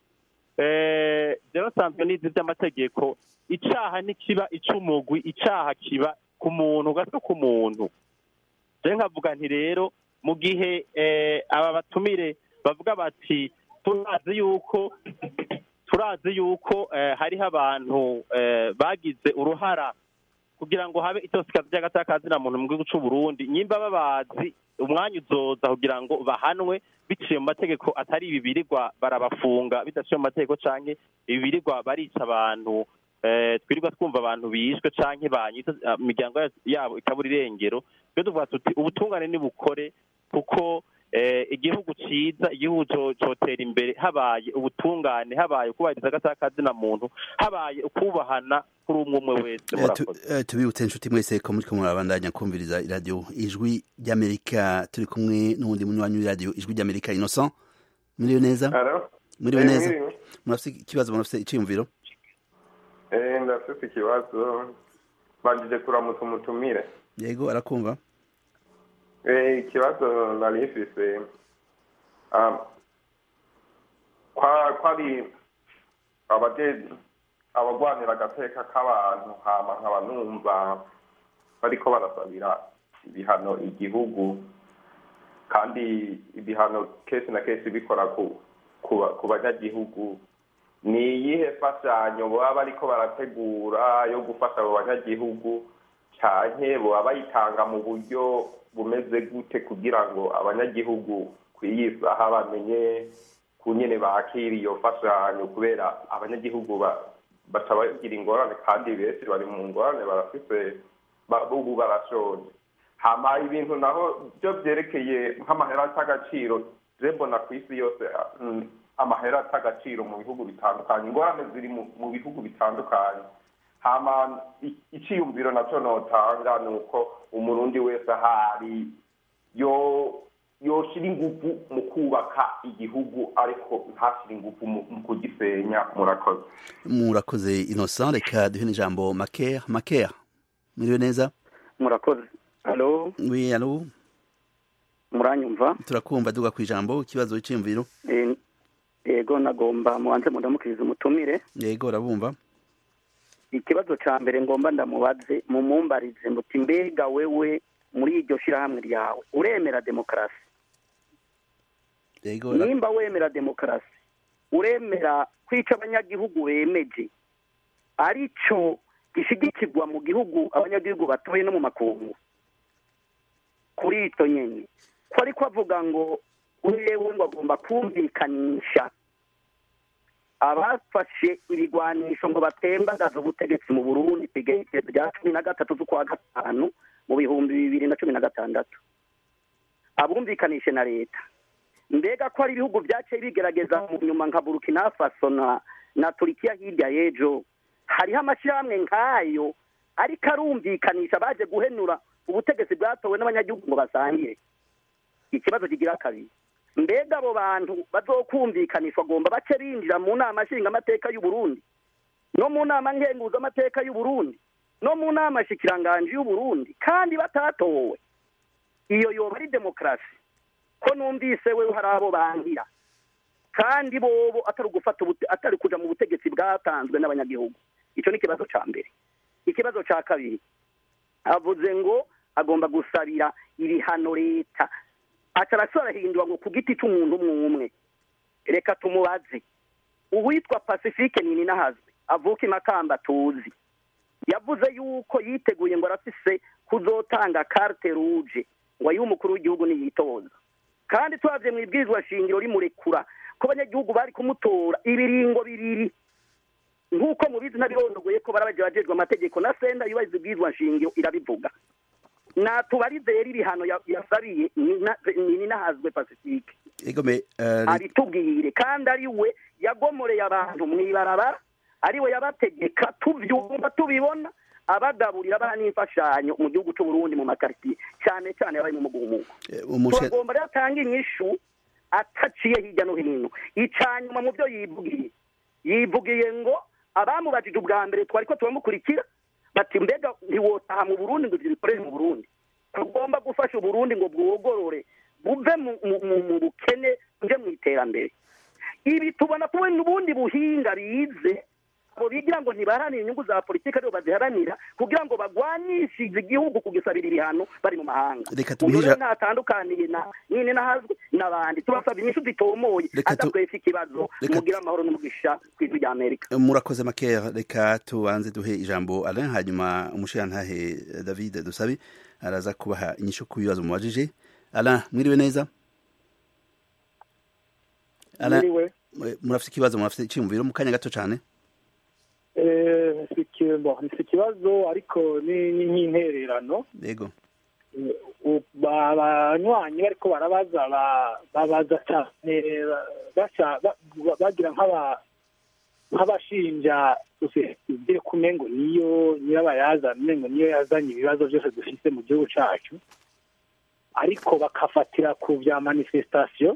[SPEAKER 4] eh, rero nsanzwe nizi vy'amategeko icaha ntikiba ic'umugwi icaha kiba ku muntu gato ku muntu je nkavuga nti rero mu gihe eh, aba batumire bavuga bati turazi yuko turazi yuko eh, hariho abantu eh, bagize uruhara kugira ngo habe itosika ry'agatakazina muntu mu gihugu c'u Burundi nyimba babazi umwanya uzoza kugira ngo bahanwe biciye mu mategeko atari ibi birirwa barabafunga bidaciye mu mategeko canke ibi birirwa barica abantu eh, twirirwa twumva abantu bishwe canke banyita ah, imiryango ya- yabo ikabura irengero twe tuvuga tuti ubutungane nibukore kuko eh, igihugu ciza igihugu co- cotera imbere habaye ubutungane habaye ukubahiriza agataka muntu habaye ukubahana kuri umwe umwe wese
[SPEAKER 1] Eh, tu-
[SPEAKER 4] murakoze
[SPEAKER 1] eh, tubibutse inshuti mwese ko muriko murabandanya kumviriza iradiyo ijwi ry'amerika turi kumwe n'uwundi munywanyi w'iradiyo ijwi ry'amerika innocent muriwe neza
[SPEAKER 11] Alo?
[SPEAKER 1] muriwe
[SPEAKER 11] Eh,
[SPEAKER 1] neza
[SPEAKER 11] mwiriwe.
[SPEAKER 1] murafise ikibazo murafise iciyumviro
[SPEAKER 11] Eh, ndafise ikibazo banjije kuramutsa umutumire
[SPEAKER 1] yego arakumva
[SPEAKER 11] Eh, ikibazo nari mfise um, kwa kwari abaje abagwanira agateka k'abantu hama nkaba numva bariko barasabira ibihano igihugu kandi ibihano kenshi na kenshi bikora ku ku ba- ku banyagihugu ni iyihe mfashanyo baba bariko barategura yo gufasha abo banyagihugu canke boba bayitanga mu buryo bumeze gute kugira ngo abanyagihugu kw'iyi saha bamenye ku nyene bakira iyo mfashanyo kubera abanyagihugu ba- baca bagira ingorane kandi benshi bari mu ngorane barafise ba- ubu barashonje hama ibintu naho byo vyerekeye nk'amahera atagaciro je mbona ku isi yose mm, amahera atagaciro mu bihugu bitandukanye ingorane ziri mu mu bihugu bitandukanye hama i- iciyumviro naco notanga ni uko umurundi wese ahari yo yoshira inguvu mu kubaka igihugu ariko ntashire inguvu mu mu kugisenya murakoze
[SPEAKER 1] murakoze innocent reka duhe n'ijambo maker maker muriwe neza
[SPEAKER 12] murakoze alo
[SPEAKER 1] oui alo
[SPEAKER 12] muranyumva
[SPEAKER 1] turakumva duga ku ijambo ikibazo iciyumviro
[SPEAKER 12] Eh, yego nagomba mubanze mudamukiriza umutumire
[SPEAKER 1] yego urabumva
[SPEAKER 12] ikibazo ca mbere ngomba ndamubaze mumumbarize muti mbega wewe muri iryo shirahamwe ryawe uremera demokarasi
[SPEAKER 1] yego ura-
[SPEAKER 12] nimba wemera demokarasi uremera kwica abanyagihugu bemeje arico gishigikirwa mu gihugu abanyagihugu batoye no mu makungu kuri ito nyene ko ariko avuga ngo wewe ngo agomba kumvikanisha abafashe ibigwanisho ngo batembagaze ubutegetsi mu burundi ku igerekezo rya cumi na gatatu z'ukwa gatanu mu bihumbi bibiri na cumi na gatandatu abumvikanishe na leta mbega ko hari ibihugu byaciye bigerageza mu nyuma nka burkina faso na na turikiya hirya y'ejo hariho amashyirahamwe nk'ayo ariko arumvikanisha baje guhenura ubutegetsi bwatowe n'abanyagihugu ngo basangire ikibazo kigira kabiri mbega abo bantu bazokumvikanishwa agomba bace binjira mu nama nshingamateka y'u Burundi no mu nama ngenguzamateka y'u Burundi no mu nama shikiranganje y'u Burundi kandi batatowe iyo yoba ari demokarasi ko numvise we hari abo bangira kandi bobo atari gufata atari kuja mu butegetsi bwatanzwe n'abanyagihugu icyo ni ikibazo ca mbere ikibazo ca kabiri avuze ngo agomba gusabira ibihano leta aca arahindura ngo ku giti c'umuntu umwe umwe reka tumubaze uwitwa pacifique nini nahazwe avuka imakamba tuzi yavuze yuko yiteguye ngo arafise kuzotanga carte rouge ngo ayihe umukuru w'igihugu niyitoza kandi turavye mu ibwirizwa shingiro rimurekura ko abanyagihugu bari kumutora ibiringo bibiri nk'uko mubizi ntabirondogoye ko barabaje bajejwe amategeko na senda yubahiriza ibwirizwa nshingiro irabivuga natubarize rero ibihano yasabiye nini nahazwe pacifique abitubwire kandi ari we yagomoreye abantu mw'ibarabara ari we yabategeka tubyumva tubibona abagaburira abana n'imfashanyo mu gihugu cy'u Burundi mu makaritiye cyane cyane abari mu mugumuko turagomba rero atanga inyishu ataciye hirya no hino icanyuma mu byo yivugiye yivugiye ngo abamubajije ubwa mbere twari ko turamukurikira bati mbega ntiwotaha mu burundi ngo bikorere mu burundi tugomba gufasha uburundi ngo bwogorore buve mu bukene buje mu iterambere ibi tubona ko n'ubundi buhinga bize abo bigira ngo ntibaharanire inyungu za politiki aribo baziharanira kugira ngo bagwanyishije igihugu kugisabira ibihano bari mu mahanga uyu ntatandukaniye na nyine nahazwe n'abandi tubasaba inyishu zitomoye adatwese ikibazo mugira amahoro n'umugisha ku ijwi rya amerika
[SPEAKER 1] murakoze makeya reka tubanze duhe ijambo alain hanyuma umushirantahe david dusabe araza kubaha inyishu ku bibazo mubajije alain mwiriwe neza murafite ikibazo murafite icyiyumviro mu kanya gato cyane
[SPEAKER 9] si ikibazo ariko ni nk'intererano
[SPEAKER 1] yego
[SPEAKER 9] abanywanyi bariko barabaza babaza cyane bagira nk'abashinja sosiyete kumengo niyo nyirabayazana umengo niyo yazanye ibibazo byose dufite mu gihugu cyacu ariko bakafatira ku bya manifestation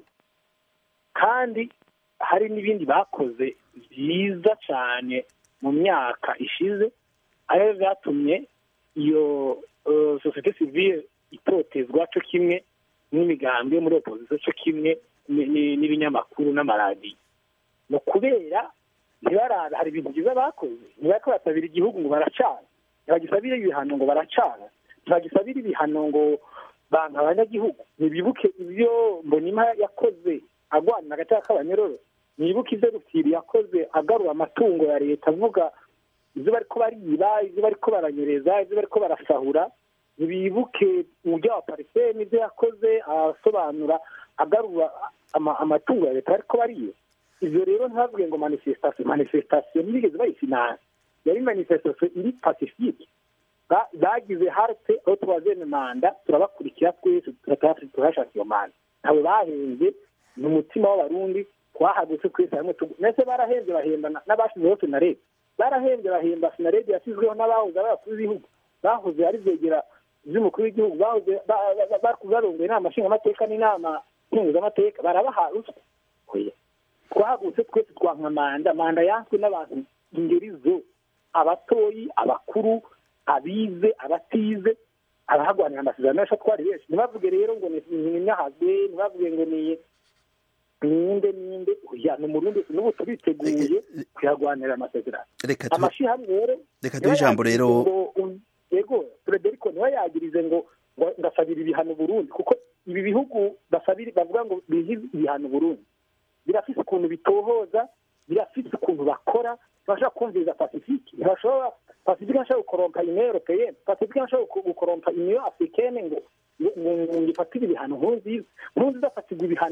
[SPEAKER 9] kandi hari n'ibindi bakoze byiza cyane mu myaka ishize ariyo byatumye iyo sosiyete sivile itotezwa cyo kimwe n'imigambi yo muri opozisiyo cyo kimwe n'ibinyamakuru n'amaradiyo ni ukubera ntibarabe hari ibintu byiza bakoze ntibariko barasabira igihugu ngo baracana ntibagisabire ibihano ngo baracana ntibagisabire ibihano ngo banka abanyagihugu ntibibuke ibyo mbonima yakoze agwanira agateka k'abanyororo nibuke ibyo rufiri yakoze agarura amatungo ya leta avuga ibyo bariko bariba ibyo bariko baranyereza ibyo bariko barasahura ntibibuke uburyo wa pariseri n'ibyo yakoze asobanura agarura amatungo ya leta bariko bariba ibyo rero ntibavuge ngo manifestation manifestation ntibigeze bayifinansa yari manifestation iri pacifique bagize harte aho tubazene manda turabakurikira twese turashaka iyo manda ntawe bahenze ni umutima w'abarundi twahagutse twese hamwe mbese barahembye bahemba n'abashyizeho sinarebe barahembye bahemba sinarebe yashyizweho n'abahoze ari abakuru b'ibihugu bahoze ari byegera by'umukuru w'igihugu bahoze barongoye inama nshingamateka n'inama nkenguzamateka barabaha ruswa twahagutse twese twanka manda manda yanswe n'abantu ingeri zo abatoyi abakuru abize abatize abahagwanira amasezerano yacu twari benshi ntibavuge rero ngo ni nyahazwe ntibavuge ngo ni ninde ninde oya ni umurundi n'ubu turiteguye kuyagwanira amasezerano amashyirahamwe rero
[SPEAKER 1] reka duhe ijambo rero
[SPEAKER 9] yego frederico niwe yagirize ngo ngasabira ibihano burundi kuko ibi bihugu basabira bavuga ngo bihe ibihano burundi birafise ukuntu bitohoza birafise ukuntu bakora ntibashobora kumviriza pacifique ntibashobora pacifique ntashobora gukorompa union européenne pacifique ntashobora gukorompa union africaine ngo ngo ifatire ibihano nkurunziza nkurunziza afatirwa ibihano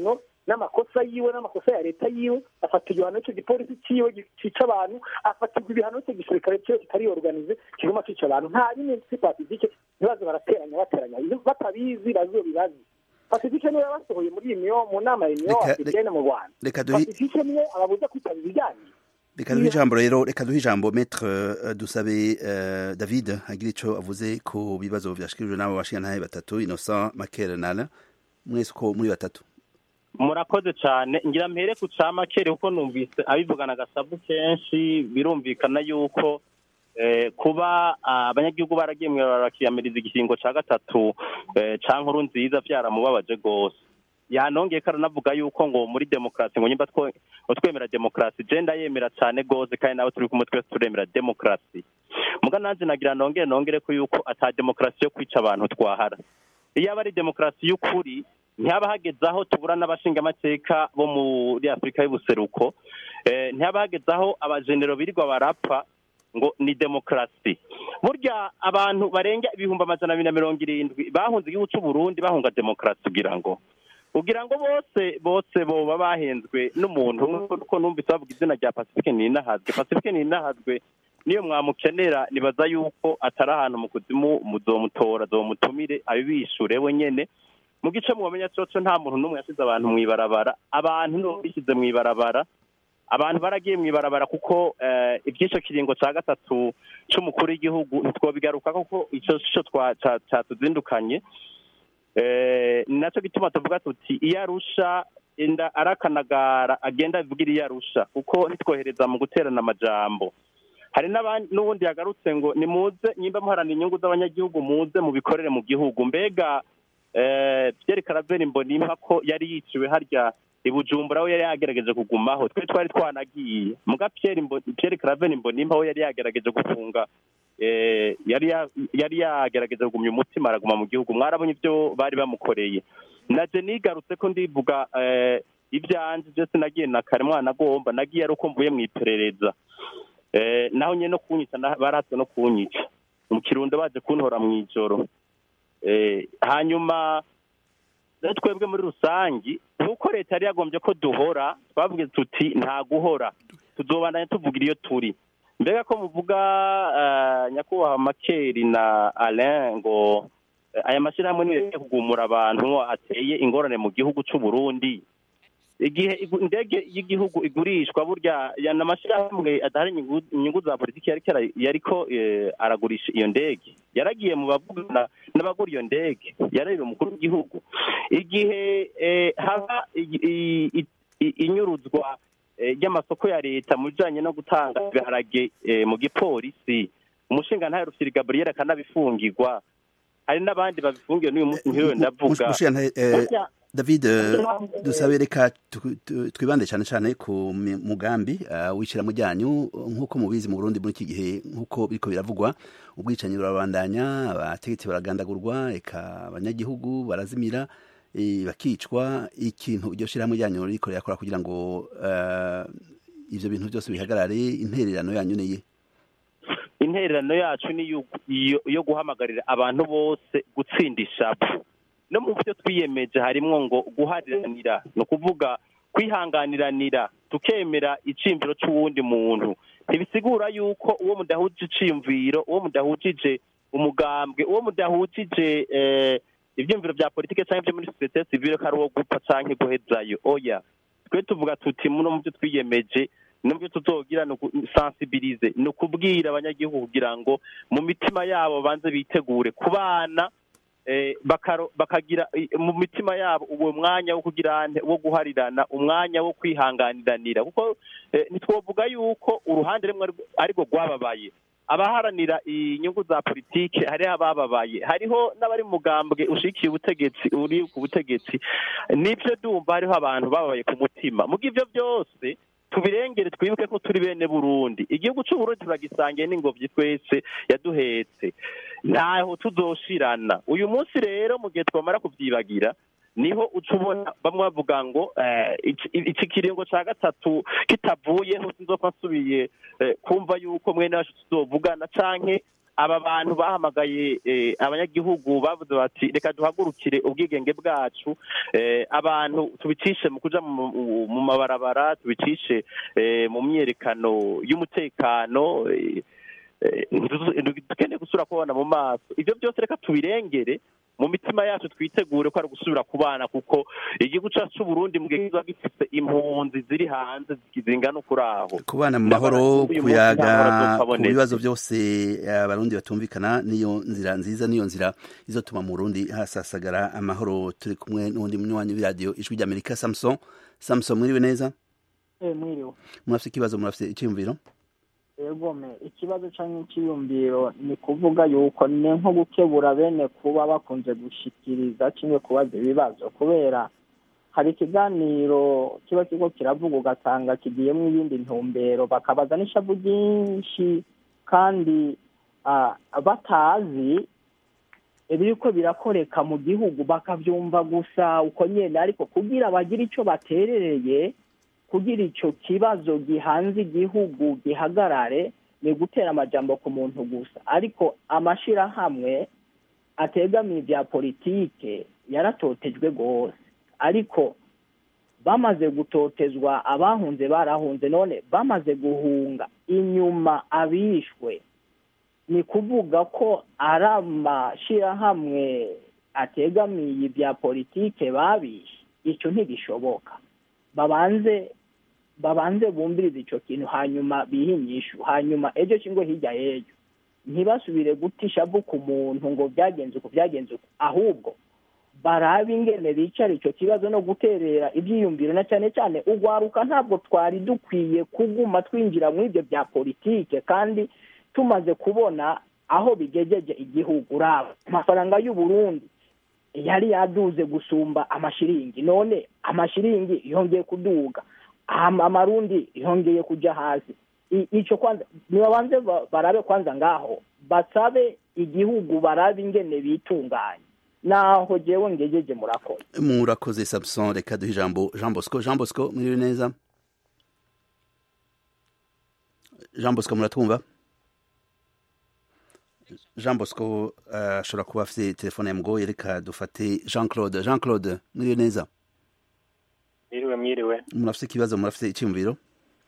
[SPEAKER 9] n'amakosa yiwe n'amakosa ya leta yiwe afata igihano cyo gipolisi ciwe cica abantu afatirwa ibihano cyo gisirikare cyo kitari organize kiguma cica abantu nta bimwe si pacifique ntibaze barateranya bateranya batabizi bazobibazi pacifique niwe basohoye muri iyi miyo mu nama ya miyo africaine mu rwanda
[SPEAKER 1] reka duhe
[SPEAKER 9] pacifique niwe ababuza kwitaba ibiganiro
[SPEAKER 1] reka duhe ijambo rero reka duhe ijambo metre uh, dusabe uh, david agira ico avuze ku bibazo vyashikirijwe n'abo bashingantahe batatu innocent makel nala mwese uko muri batatu
[SPEAKER 4] murakoze cyane ngira mpere ku ca makere kuko numvise abivugana agasabu kenshi birumvikana yuko eh, kuba abanyagihugu baragiye bakiyamiriza igihingo ca gatatu eh, ca nkuru nziza vyaramubabaje rwose yanongeye ko aranavuga yuko ngo muri demokarasi ngo nyimba twemera demokarasi je ndayemera cyane rwose kandi nawe turi kumwe twese turemera demokarasi muga nanjye nagira nongere nongere ko yuko ata demokarasi yo kwica abantu twahara iyo aba ari demokarasi y'ukuri ntihaba hageze aho tubura n'abashingamateka bo muri afurika y'ubuseruko ntihaba hageze aho abajenero birirwa barapfa ngo ni demokarasi burya abantu barenga ibihumbi amajana abiri na mirongo irindwi bahunze igihugu cy'u Burundi bahunga demokarasi kugira ngo kugira ngo bose bose boba bahenzwe n'umuntu kuko numvise bavuga izina rya pacifique ninahazwe pacifique ninahazwe niyo mwamukenera nibaza yuko atari ahantu mu kuzimu muzomutora zomutumire abibishure we nyene mu gice mubamenya coco nta muntu n'umwe yasize abantu mw'ibarabara abantu nibo bishyize mw'ibarabara abantu baragiye mw'ibarabara kuko iby'ico kiringo ca gatatu c'umukuru w'igihugu ntitwobigaruka kuko ico co catuzindukanye ni nacyo gituma tuvuga tuti iyo arusha inda arakanagara agenda avugira iyo arusha kuko ntitwohereza mu guterana amajambo hari n'ubundi yagarutse ngo nimuze nyimba muharana inyungu z'abanyagihugu muze mubikorere mu gihugu mbega Pierre Karaveri Mbonimpa ko yari yiciwe harya i Bujumbura aho yari yagerageje kugumaho twe twari twanagiye muga Pierre Pierre Karaveri Mbonimpa aho yari yagerageje gufunga yari yari yagerageje kugumya umutima araguma mu gihugu mwarabonye ibyo bari bamukoreye naje nigarutse ko ndivuga ibyanje byose nagiye na kare mwana agomba nagiye ari uko mvuye mu iperereza naho nyine no kunyica baratse no kunyica mu kirundo baje kuntora mu ijoro hanyuma twebwe muri rusange nk'uko leta yari yagombye ko duhora twavuga tuti nta guhora tuzobandanya tuvugira iyo turi mbega ko muvuga nyakubahwa makeri na alain ngo aya mashyirahamwe niyo kugumura abantu ateye ingorane mu gihugu cy'u Burundi igihe indege y'igihugu igurishwa burya yana amashyirahamwe adahari inyungu za politiki yariko aragurisha iyo ndege yaragiye mu bavugana n'abagura iyo ndege yararira umukuru w'igihugu igihe haba inyuruzwa ry'amasoko ya leta mu bijyanye no gutanga ibiharage mu gipolisi umushinga ntayo rufite gaburiyeri akanabifungirwa hari n'abandi babifungiye n'uyu munsi nk'iyo ndavuga
[SPEAKER 1] david dusabe reka twibande cyane cyane ku mugambi w'ishyirahamwe ryanyu nk'uko mubizi mu burundi muri iki gihe nk'uko biriko biravugwa ubwicanyi burabandanya abategetsi baragandagurwa reka abanyagihugu barazimira bakicwa ikintu iryo shyirahamwe ryanyu riko rirakora kugira ngo ibyo bintu byose bihagarare intererano yanyu niye
[SPEAKER 4] intererano yacu ni iyo guhamagarira abantu bose gutsinda ishapu no mu byo twiyemeje harimo ngo guhariranira ni ukuvuga kwihanganiranira tukemera iciyumviro cy'uwundi muntu ntibisigura yuko uwo mudahuje iciyumviro uwo mudahujije umugambwe uwo mudahujije ibyumviro bya politiki cyangwa ibyo muri sosiyete sivire ko ari uwo gupfa cyangwa guhezayo oya twe tuvuga tuti muno mu byo twiyemeje nubwo tuzogira ni sensibilize ni ukubwira abanyagihugu kugira ngo mu mitima yabo banze bitegure ku bana bakagira mu mitima yabo uwo mwanya wo kugira wo guharirana umwanya wo kwihanganiranira kuko ntitwovuga yuko uruhande rumwe ariko rwababaye abaharanira inyungu za politiki hariho abababaye hariho n'abari mu mugambwe ushikiye ubutegetsi uri ku butegetsi nibyo dumva hariho abantu bababaye ku mutima mu ibyo byose tubirengere twibuke ko turi bene burundi igihugu cy'uburundi turagisangiye n'ingobyi twese yaduhetse ntaho tuzoshirana uyu munsi rero mu gihe twamara kubyibagira niho uca ubona bamwe bavuga ngo iki kiringo cya gatatu kitavuyeho sinzopfa nsubiye kumva yuko mwene wacu tuzovugana canke aba bantu bahamagaye eh, abanyagihugu bavuze bati reka duhagurukire ubwigenge bwacu eh, abantu tubicishe mu kuja mu mu mabarabara tubicishe eh, mu myerekano y'umutekano eh, eh, ntidukeneye dukeneye gusubira kubana mu maso ibyo byose reka tubirengere mu mitima yacu twitegure ko ari gusubira kubana kuko igihugu cyacu c'uburundi mu gihe kiba gifite impunzi ziri hanze zingana ukuri aho
[SPEAKER 1] kubana mu mahoro
[SPEAKER 4] Uyu munsi
[SPEAKER 1] kuyaga
[SPEAKER 4] nta mahoro
[SPEAKER 1] ku
[SPEAKER 4] azopfaboneka.
[SPEAKER 1] bibazo byose abarundi batumvikana niyo nzira nziza niyo nzira izotuma mu Burundi hasasagara amahoro turi kumwe n'undi munywanyi w'iradiyo ijwi ry'Amerika Samson Samson mwiriwe neza
[SPEAKER 13] Eh, mwiriwe
[SPEAKER 1] murafite ikibazo murafite icyumviro
[SPEAKER 13] egome ikibazo canke iciyumviro ni kuvuga yuko ni nko gukebura bene kuba bakunze gushikiriza kimwe kubaza ibibazo kubera hari ikiganiro kiba kiriko kiravuga ugasanga kigiyemwo ibindi ntumbero bakabaza n'ishavu ryinshi kandi ah, batazi ibiriko birakoreka mu gihugu bakavyumva gusa uko nyene ariko kugira bagire ico baterereye kugira ico kibazo gihanze igihugu gihagarare ni gutera amajambo ku muntu gusa ariko amashirahamwe ategamiye ibya politike yaratotejwe rwose ariko bamaze gutotezwa abahunze barahunze none bamaze guhunga inyuma abishwe ni kuvuga ko ari amashirahamwe ategamiye ibya politike babishe icyo ntibishoboka babanze babanze bumvirize icyo kintu hanyuma bihe inyishu hanyuma ejo cyangwa hirya y'ejo ntibasubire guta ishavu ku muntu ngo byagenze uku byagenze uku ahubwo barabe ingene bicara icyo kibazo no guterera ibyiyumviro na cyane cyane ugwaruka ntabwo twari dukwiye kuguma twinjira muri ibyo bya politike kandi tumaze kubona aho bigejeje igihugu uraba amafaranga y'u Burundi yari yaduze gusumba amashiringi none amashiringi yongeye kuduga Am- amarundi yongeye kuja hasi I- ico kwanza nibabanze ba- barabe kwanza ngaho basabe igihugu barabe ingene bitunganya naho jewe ngejeje murakoze
[SPEAKER 1] murakoze Samson reka duhe ijambo Jean Bosco Jean Bosco mwiriwe neza Jean Bosco muratwumva Jean Bosco eh, ashobora kuba afite telefone yamugoye reka dufate Jean Claude Jean Claude mwiriwe neza
[SPEAKER 14] mwiriwe mwiriwe
[SPEAKER 1] murafite ikibazo murafite icyumviro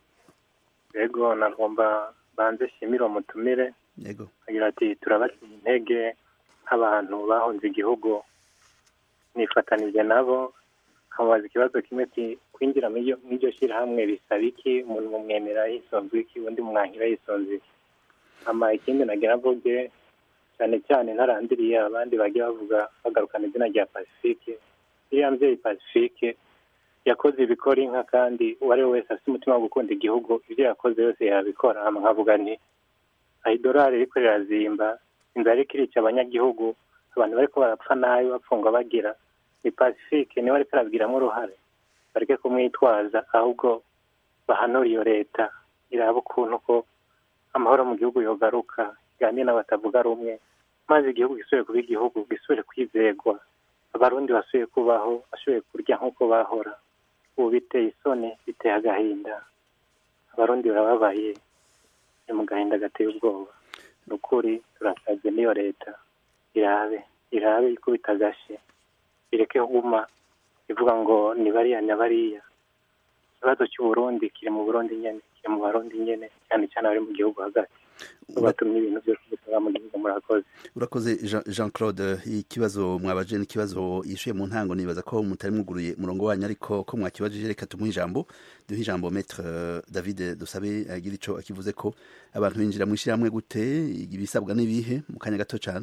[SPEAKER 14] yego nagomba banze shimire umutumire
[SPEAKER 1] yego
[SPEAKER 14] agira ati turabateye intege nk'abantu bahunze igihugu nifatanije nabo nkamubaza ikibazo kimwe ati kwinjira muri iryo- muri iryo shyirahamwe bisaba iki umuntu mumwemera yisonze iki undi mwankira yisonze iki ama ikindi nagira mvuge cyane cyane ntarandiriye abandi bagiye bavuga bagarukana izina rya pacifique iriya mvyeyi pacifique yakoze ibikora inka kandi uwo ari we wese afite umutima wo gukunda igihugu ibyo yakoze yose yabikora hama nkavuga nti aho idolari riko rirazimba inzara iriko irica abanyagihugu abantu bariko barapfa nabi bapfungwa bagira ni pacifique niwe ariko arabigiramo uruhare bareke kumwitwaza ahubwo bahanura iyo leta iraba ukuntu ko amahoro mu gihugu yogaruka iganire n'abatavuga rumwe maze igihugu gisubire kuba igihugu gisubire kwizegwa abarundi basubiye kubaho bashoboye kurya nk'uko bahora ubu biteye isoni biteye agahinda abarundi barababaye ni mu gahinda gateye ubwoba ni ukuri turasabye n'iyo leta irabe irabe ikubita agashe ireke kuguma ivuga ngo ni bariya na bariya ikibazo cy'uburundi kiri mu burundi nyene kiri mu barundi nyene cyane cyane abari mu gihugu hagati batumye ibintu byose bisaba mu gihugu murakoze
[SPEAKER 1] urakoze Jean- Jean Claude ikibazo mwabaje n'ikibazo yishuye mu ntango nibaza ko mutari mwuguruye umurongo wanyu ariko ko mwakibajije reka tumuhe ijambo duhe ijambo Maître euh, David Dusabe agira ico akivuze ko abantu binjira mu ishyirahamwe gute ibisabwa n'ibihe mu kanya gato cyane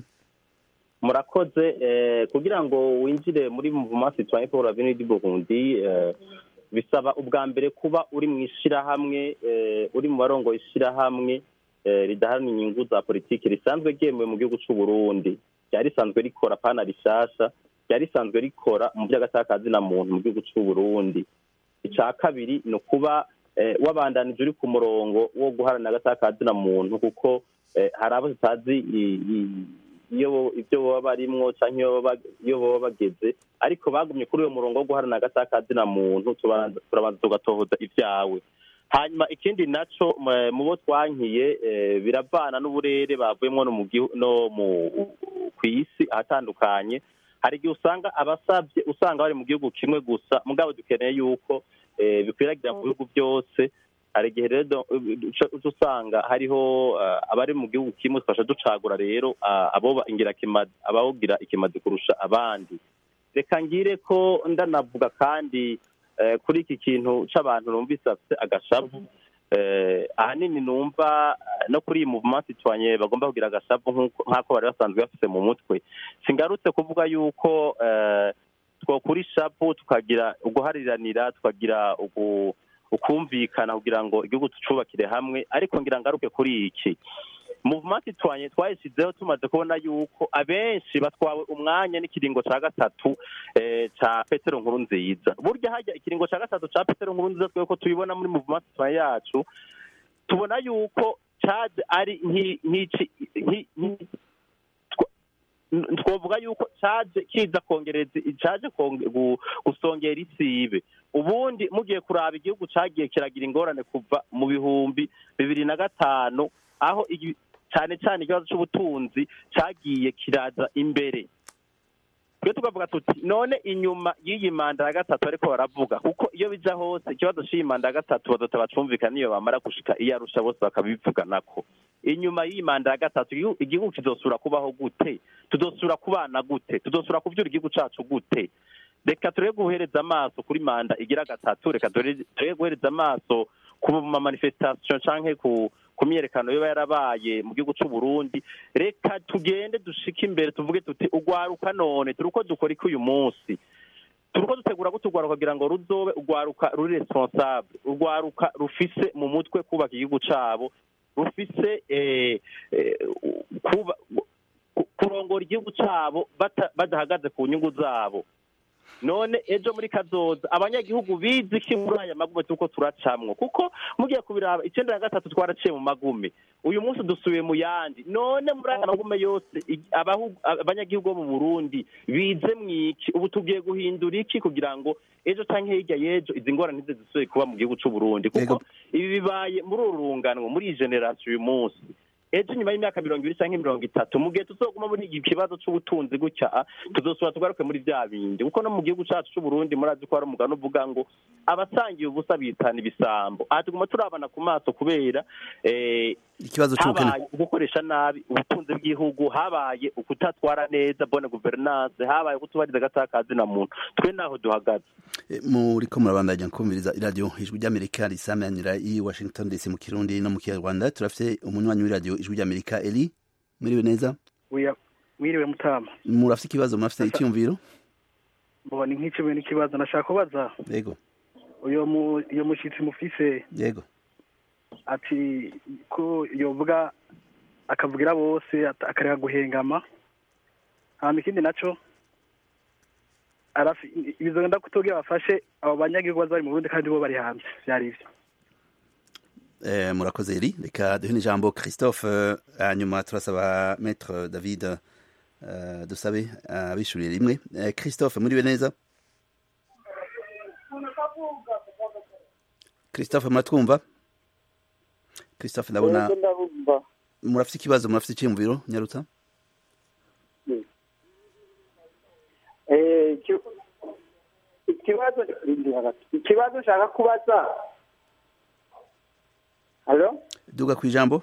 [SPEAKER 4] murakoze eh, kugira ngo winjire muri mouvement citoyen pour l'avenir du Burundi eh, bisaba ubwa mbere kuba uri mu ishirahamwe eh, uri mu barongo ishirahamwe eh, ridaharanira inyungu za politiki risanzwe ryemewe mu gihugu c'u Burundi ryari risanzwe rikora pana rishasha ryari risanzwe rikora mu by'agatakazi na muntu mu gihugu c'u Burundi ica kabiri ni ukuba eh, wabandanije uri ku murongo wo guharanira agatakazi na muntu kuko eh, hari abo tutazi i- i- iyo bo- ibyo baba barimwo canke iyo baba- iyo baba bageze ariko bagumye kuri uyo murongo wo guharanira agatakazi na muntu tubanza- turabanza tugatohoza ivyawe hanyuma ikindi naco mu- mu bo twankiye eh, biravana n'uburere bavuyemo no mu gihu- no mu ku isi ahatandukanye hari igihe usanga abasabye usanga bari mu gihugu kimwe gusa mugabo dukeneye yuko eh, bikwiragira mu bihugu byose hari igihe rero do- uca uca usanga hariho eh, abari mu gihugu kimwe twasha ducagura rero ah, abo ingirakimazi abawugira ikimazi kurusha abandi reka ngire ko ndanavuga kandi eh, kuri iki kintu c'abantu numvise bafite agashavu eh, ahanini numva eh, no kuri iyi movement citoyen bagomba kugira agashavu nk'uko- nk'ako bari basanzwe bafise mu mutwe singarutse kuvuga yuko eh, twokura ishavu tukagira uguhariranira tukagira ugu ukumvikana kugira ngo igihugu tucubakire hamwe ariko ngira ngaruke kuri iki movement twanye twayishyizeho tumaze kubona yuko abenshi batwawe umwanya n'ikiringo cya gatatu eh, ca petero nkuru nziza burya hajya ikiringo cya gatatu ca petero nkuru nziza twebwe ko tubibona muri movement twanye yacu tubona yuko caje ari nki- nk'ici nki- nki- tw- twovuga yuko caje kiza kongereza caje konge- gu- gusongera isibe ubundi mugiye kuraba igihugu cagiye kiragira ingorane kuva mu bihumbi bibiri na gatanu aho igi- cane cane ikibazo c'ubutunzi cagiye kiraza imbere twe tukavuga tuti none inyuma y'iyi manda ya gatatu ariko baravuga kuko iyo bija hose ikibazo c'iyi manda ya gatatu bazote bacumvikana iyo bamara gushika iyo arusha bose bakabivuganako inyuma y'iyi manda ya gatatu igihu- igihugu kizosura kubaho gute tuzosura kubana gute tuzosura kuvyura igihugu cacu gute reka turebe guhereza amaso kuri manda igira gatatu reka turebe turebe guhereza amaso ku ma manifestation canke ku ku myerekano yoba yarabaye mu gihugu c'u Burundi reka tugende dushike imbere tuvuge tuti ugwaruka none turi uko dukora iki uyu munsi turi uko dutegura gute ugwaruka kugira ngo ruzobe ugwaruka ruri responsable ugwaruka rufise mu mutwe kubaka igihugu cabo rufise eh, eh, kuba ku- kurongora igihugu cabo bata- badahagaze ku nyungu zabo none ejo muri kazoza abanyagihugu bizi iki muri aya magume tuko turacamwo kuko mugiye kubiraba icenda na gatatu twaraciye mu magume uyu munsi dusubiye mu yandi none muri aya magume yose i- abahu- abanyagihugu bo mu burundi bize mwiki ubu tugiye guhindura iki kugira ngo ejo canke hirya y'ejo izi ngorane ntize zisubiye kuba mu gihugu c'u burundi kuko ibi bibaye muri uru runganwe muri iyi generasiyo uyu munsi ejo nyuma y'imyaka mirongo ibiri cyangwa mirongo itatu mu gihe tuzoguma muri iki kibazo c'ubutunzi gutya tuzosubira tugaruke muri vya bindi kuko no mu gihugu cacu c'uburundi murazi ko hari umugani uvuga ngo abasangiye ubusa bitana ibisambo aha tuguma turabana ku maso kubera eh,
[SPEAKER 1] ikibazo c'ubukene
[SPEAKER 4] habaye ugukoresha nabi ubutunzi bw'igihugu habaye ukutatwara neza bone guverinance habaye kutubariza agatakazi na muntu twe naho duhagaze
[SPEAKER 1] Eh, muriko murabandanya kumviriza iradiyo ijwi ry'amerika risamanira i washington dc mu kirundi no mu kinyarwanda turafite umunywanyi w'iradiyo ijwi ry'amerika eli muriwe neza
[SPEAKER 15] Oya, mwiriwe mutama
[SPEAKER 1] murafite ikibazo murafite icyumviro
[SPEAKER 15] mbona ni nk'icumi n'ikibazo nashaka kubaza
[SPEAKER 1] yego
[SPEAKER 15] uyo mu iyo mushitsi mufise
[SPEAKER 1] yego
[SPEAKER 15] ati ko yovuga akavugira bose ata- akareka guhengama hama ikindi naco arafi bizogenda kutogira bafashe abo banyagihugu baza bari mu Burundi kandi bo bari hanze vyari ivyo
[SPEAKER 1] Eh, murakoze eli reka duhe n'ijambo christophe eh, hanyuma turasaba maître david eh, dusabe abishurire rimwe Eh, christophe muriwe neza christophe muratwumva christophe ndabona
[SPEAKER 16] Yego, ndabumva
[SPEAKER 1] murafite ikibazo murafite icyumviro nyarutsa
[SPEAKER 16] Eh, iki- ikibazo ikibazo nshaka kubaza halo
[SPEAKER 1] duga ku ijambo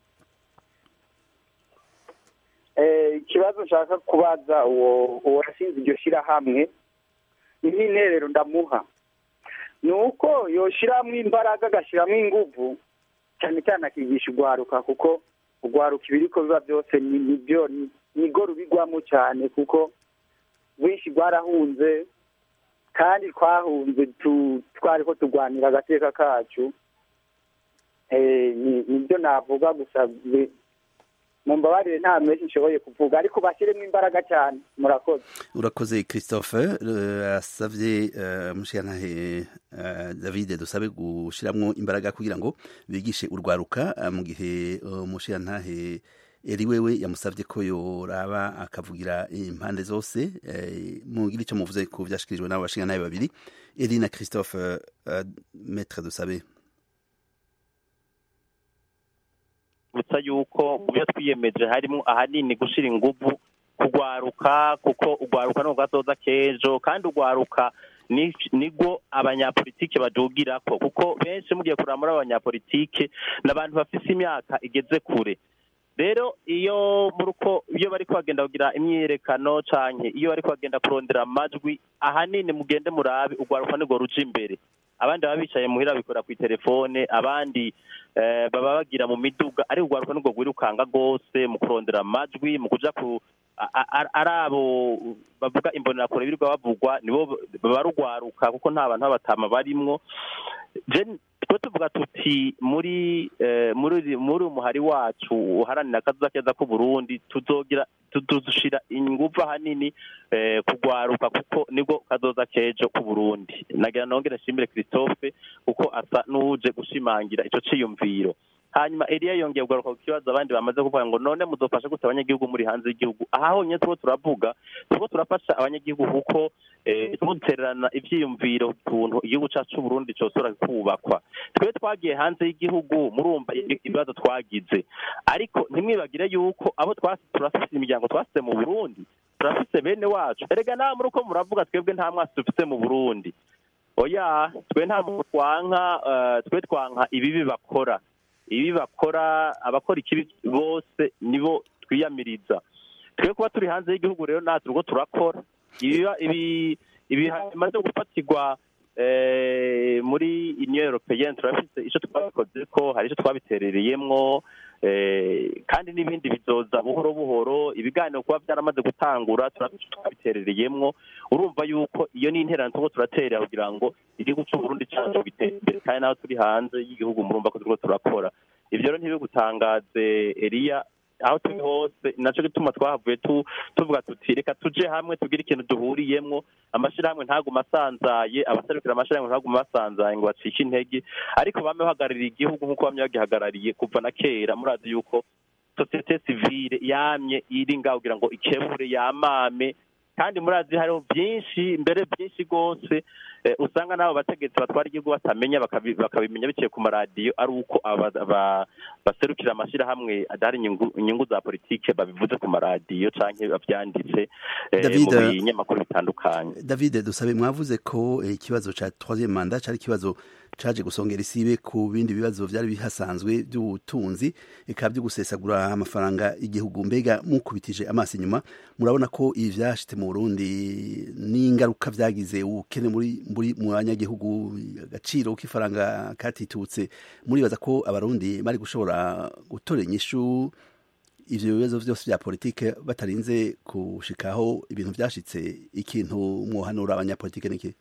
[SPEAKER 16] Eh, ikibazo nshaka kubaza uwo uwo yashinze iryo shirahamwe ni nk'interero ndamuha ni uko yoshiramo imbaraga agashyiramo inguvu cyane cyane akigisha urwaruka kuko urwaruka ibiriko biba byose ni nibyo ni- nigo rubigwamo cyane kuko rwinshi rwarahunze kandi twahunze tu- twariko turwanira agateka kacu Eh, ni- nibyo navuga gusa bi- mumbabarire nta menshi nshoboye kuvuga ariko bashyiremo imbaraga cyane murakoze
[SPEAKER 1] urakoze christophe eh, asavye eh, mushiyantahe eh, david dusabe gushiramwo imbaraga kugira ngo bigishe urwaruka eh, mu gihe eh, umushiyantahe eri wewe yamusavye ko yoraba akavugira impande zose eh, mugira ico muvuze ku vyashikirijwe n'abo bashiyantahe babiri eri na christophe eh, maître dusabe
[SPEAKER 4] kwibutsa yuko mu byo twiyemeje harimo ahanini gushyira ingufu kugwaruka kuko ugwaruka ni ubwazoza k'ejo kandi ugwaruka ni- nibwo abanyapolitike badugirako kuko benshi mugiye kureba muri abanyapolitike ni abantu bafise imyaka igeze kure rero iyo muri uko iyo bariko bagenda kugira imyiyerekano canke iyo bariko bagenda kurondera amajwi ahanini mugende murabe ugwaruka nirwo ruja imbere abandi baba bicaye muhira bikora ku telefone abandi eh, baba bagira mu miduga ariko ugwaruka nirwo rwirukanga rwose mu kurondera amajwi mu kuja ku a- a- ari abo bavuga imbonerakure birirwa bavugwa nibo baba rugwaruka kuko nta bantu b'abatama barimwo je twe tuvuga tuti muri eh, muri muri umuhari wacu uharanira akazuza keza ku Burundi tuzogira tu- tuzoshira ingufu ahanini eh, kugwaruka kuko nibwo kazoza kejo ku Burundi nagira nongere nshimire Christophe kuko asa n'uje gushimangira ico ciyumviro hanyuma Elia yongeye kugaruka ku kibazo abandi bamaze kuvuga ngo none muzofasha gute abanyagihugu muri hanze y'igihugu aha honyine turiko turavuga turiko turafasha abanyagihugu kuko eh, turiko dutererana ivyiyumviro ukuntu igihugu cacu c'Uburundi cosora kubakwa twe twagiye hanze y'igihugu murumva i- ibibazo twagize ariko ntimwibagire yuko abo twasi turafise imiryango twasize mu Burundi turafise bene wacu erega nawe muri uko muravuga twebwe nta mwasi dufise mu Burundi oya twe nta muntu twanka eh, twe twanka ibibi bakora ibi bakora abakora ikibi bose nibo twiyamiriza twe kuba turi hanze y'igihugu rero natwe urwo turakora ibiba ibi ibi bimaze gufatirwa eh, muri union européenne turafise ico twabikoze ko hari ico twabiterereyemwo eh, kandi n'ibindi bizoza buhoro buhoro ibiganiro kuba byaramaze gutangura turafise ico twabiterereyemwo urumva yuko iyo ni interano turiko turatera kugira ngo igihugu c'uburundi cacu gitere imbere kandi naho turi hanze y'igihugu murumva ko turiko turakora ivyo rero ntibigutangaze eliya aho turi hose naco gituma twahavuye tu- tuvuga tuti reka tuje hamwe tugire ikintu duhuriyemwo amashirahamwe ntaguma asanzaye abaserukira amashirahamwe ntaguma basanzaye ngo bacike intege ariko bame bahagarariye igihugu nk'uko bamye bagihagarariye kuva na kera murazi yuko sosiyete sivile yamye iri ngaho kugira ngo ikebure yamame kandi murazi hariho byinshi mbere byinshi rwose eh, usanga n'abo bategetsi batwara igihugu batamenya bakabi- bakabimenya biciye ku maradiyo ari uko aba- aba- baserukira amashyirahamwe adahari inyungu inyungu za politike babivuze ku maradiyo canke bavyanditse eh,
[SPEAKER 1] David,
[SPEAKER 4] mu binyamakuru bitandukanye
[SPEAKER 1] David dusabe mwavuze ko eh, ikibazo ca troisième mandat cari ikibazo caje gusongera isibe ku bindi bibazo vyari bihasanzwe by'ubutunzi eka byo gusesagura amafaranga igihugu mbega mukubitije amaso inyuma murabona ko ibi vyashitse mu Burundi n'ingaruka vyagize ubukene muri muri mu banyagihugu agaciro k'ifaranga katitutse muribaza ko abarundi bari gushobora gutora inyishu ivyo bibazo vyose vya politike batarinze gushikaho ibintu vyashitse ikintu mwohanura abanyapolitike niki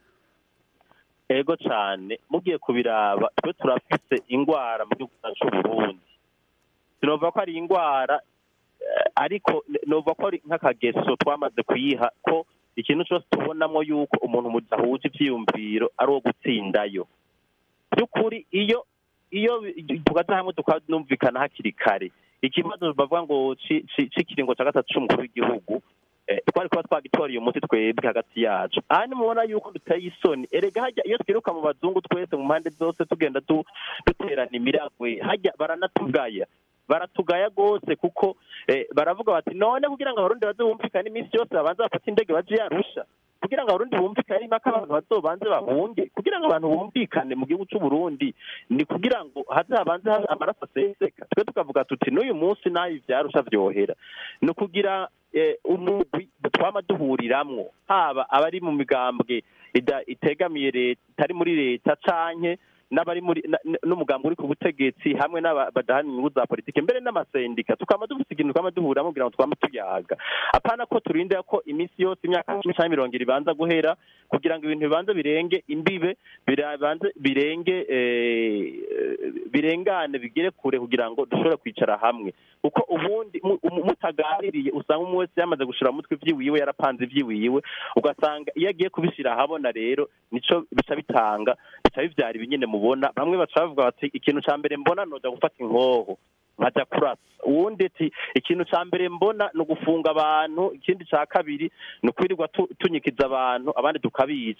[SPEAKER 4] ego cane mugiye kubiraba twe turafise ingwara mu gihugu cyacu c'uburundi sinova ko ari ingwara eh, ariko n- nova ko ari nk'akageso twamaze kuyiha ko ikintu cyose tubonamo yuko umuntu mudahuje ivyiyumviro ari uwo gutsindayo by'ukuri iyo iyo tugaza hamwe tukanumvikana hakiri kare ikibazo bavuga ngo ci- ci- c'ikiringo ca gatatu c'umukuru w'igihugu eh, twari kuba twagitoreye umuti twebwe hagati yacu aha nimubona yuko duteye isoni erega hajya iyo twiruka mu bazungu twese mu mpande zose tugenda du- duterana imiragwe hajya baranatugaya baratugaya rwose kuko eh, baravuga bati none kugira ngo abarundi baze bumvikane iminsi yose babanze bafate indege baje yarusha kugira ngo abarundi bumvikane impaka abantu bazobanze bahunge kugira ngo abantu bumvikane mu gihugu c'uburundi ni kugira ngo haze habanze habe amaraso aseseka twe tukavuga tuti n'uyu munsi naho ivyarusha vyohera ni ukugira eh, umugwi twama duhuriramwo haba abari mu migambwe ida- itegamiye leta itari muri leta canke n'abari muri na- n- n'umugambi uri ku butegetsi hamwe n'aba- badahana inyungu za politike mbere n'amasendika tukaba dufite ikintu twama duhuriramo kugira ngo twame tuyaga apana ko turindira ko iminsi yose imyaka cumi canke mirongo ibiri ibanza guhera kugira ngo ibintu bibanze birenge imbibe bibanze birenge eh, birengane bigere kure kugira ngo dushobore kwicara hamwe kuko ubundi mu- mu- mutaganiriye usanga umwe wese yamaze gushira mu mutwe ivyiwiwe yarapanze ivyiwiwe ugasanga iyo agiye kubishira ahabona rero nico bica bitanga bica bivyara ibinyene mubona bamwe baca bavuga bati ikintu ca mbere mbona noja gufata inkoho nkaja kurasa uwundi ati ikintu ca mbere mbona ni ugufunga abantu ikindi ca kabiri ni ukwirirwa tu- tunyikiza abantu abandi tukabica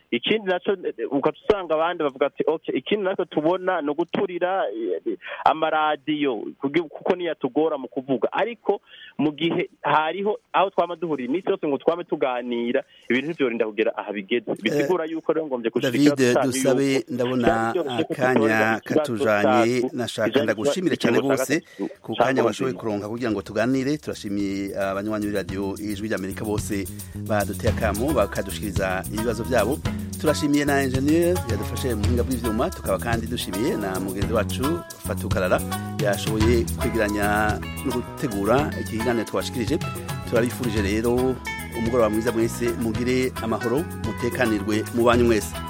[SPEAKER 4] ikindi nacyo ugaca usanga abandi bavuga ati okay ikindi nacyo tubona ni uguturira eh, amaradiyo kugi- kuko niyo atugora mu kuvuga ariko mu gihe hariho aho twama duhurira iminsi yose ngo twame tuganira ibintu ntibyorinda kugera aha bigeze bisigura yuko rero ngombye gushika
[SPEAKER 1] david
[SPEAKER 4] ikibazo cyanyu
[SPEAKER 1] dusabe
[SPEAKER 4] yuko
[SPEAKER 1] ndabona
[SPEAKER 4] byari byoroshye ko
[SPEAKER 1] akanya
[SPEAKER 4] dutorera ikibazo
[SPEAKER 1] katujanye
[SPEAKER 4] cyacu,
[SPEAKER 1] nashaka
[SPEAKER 4] kijanye
[SPEAKER 1] ndagushimire
[SPEAKER 4] n'ikibazo
[SPEAKER 1] cyane
[SPEAKER 4] cya
[SPEAKER 1] rwose
[SPEAKER 4] gatatu
[SPEAKER 1] ku
[SPEAKER 4] cya
[SPEAKER 1] kanya washoboye
[SPEAKER 4] Nkurunziza.
[SPEAKER 1] kuronka kugira ngo tuganire turashimiye abanywanyi b'iradiyo ijwi ry'amerika bose baduteye akamo bakadushikiriza ibibazo byabo turashimiye na engineer yadufashe mu buhinga bw'ivyuma tukaba kandi dushimiye na mugenzi wacu fatukarara yashoboye kwegeranya no gutegura iki kiganiro twashikirije turabifurije rero umugoroba mwiza mwese mugire amahoro mutekanirwe mu banyu mwese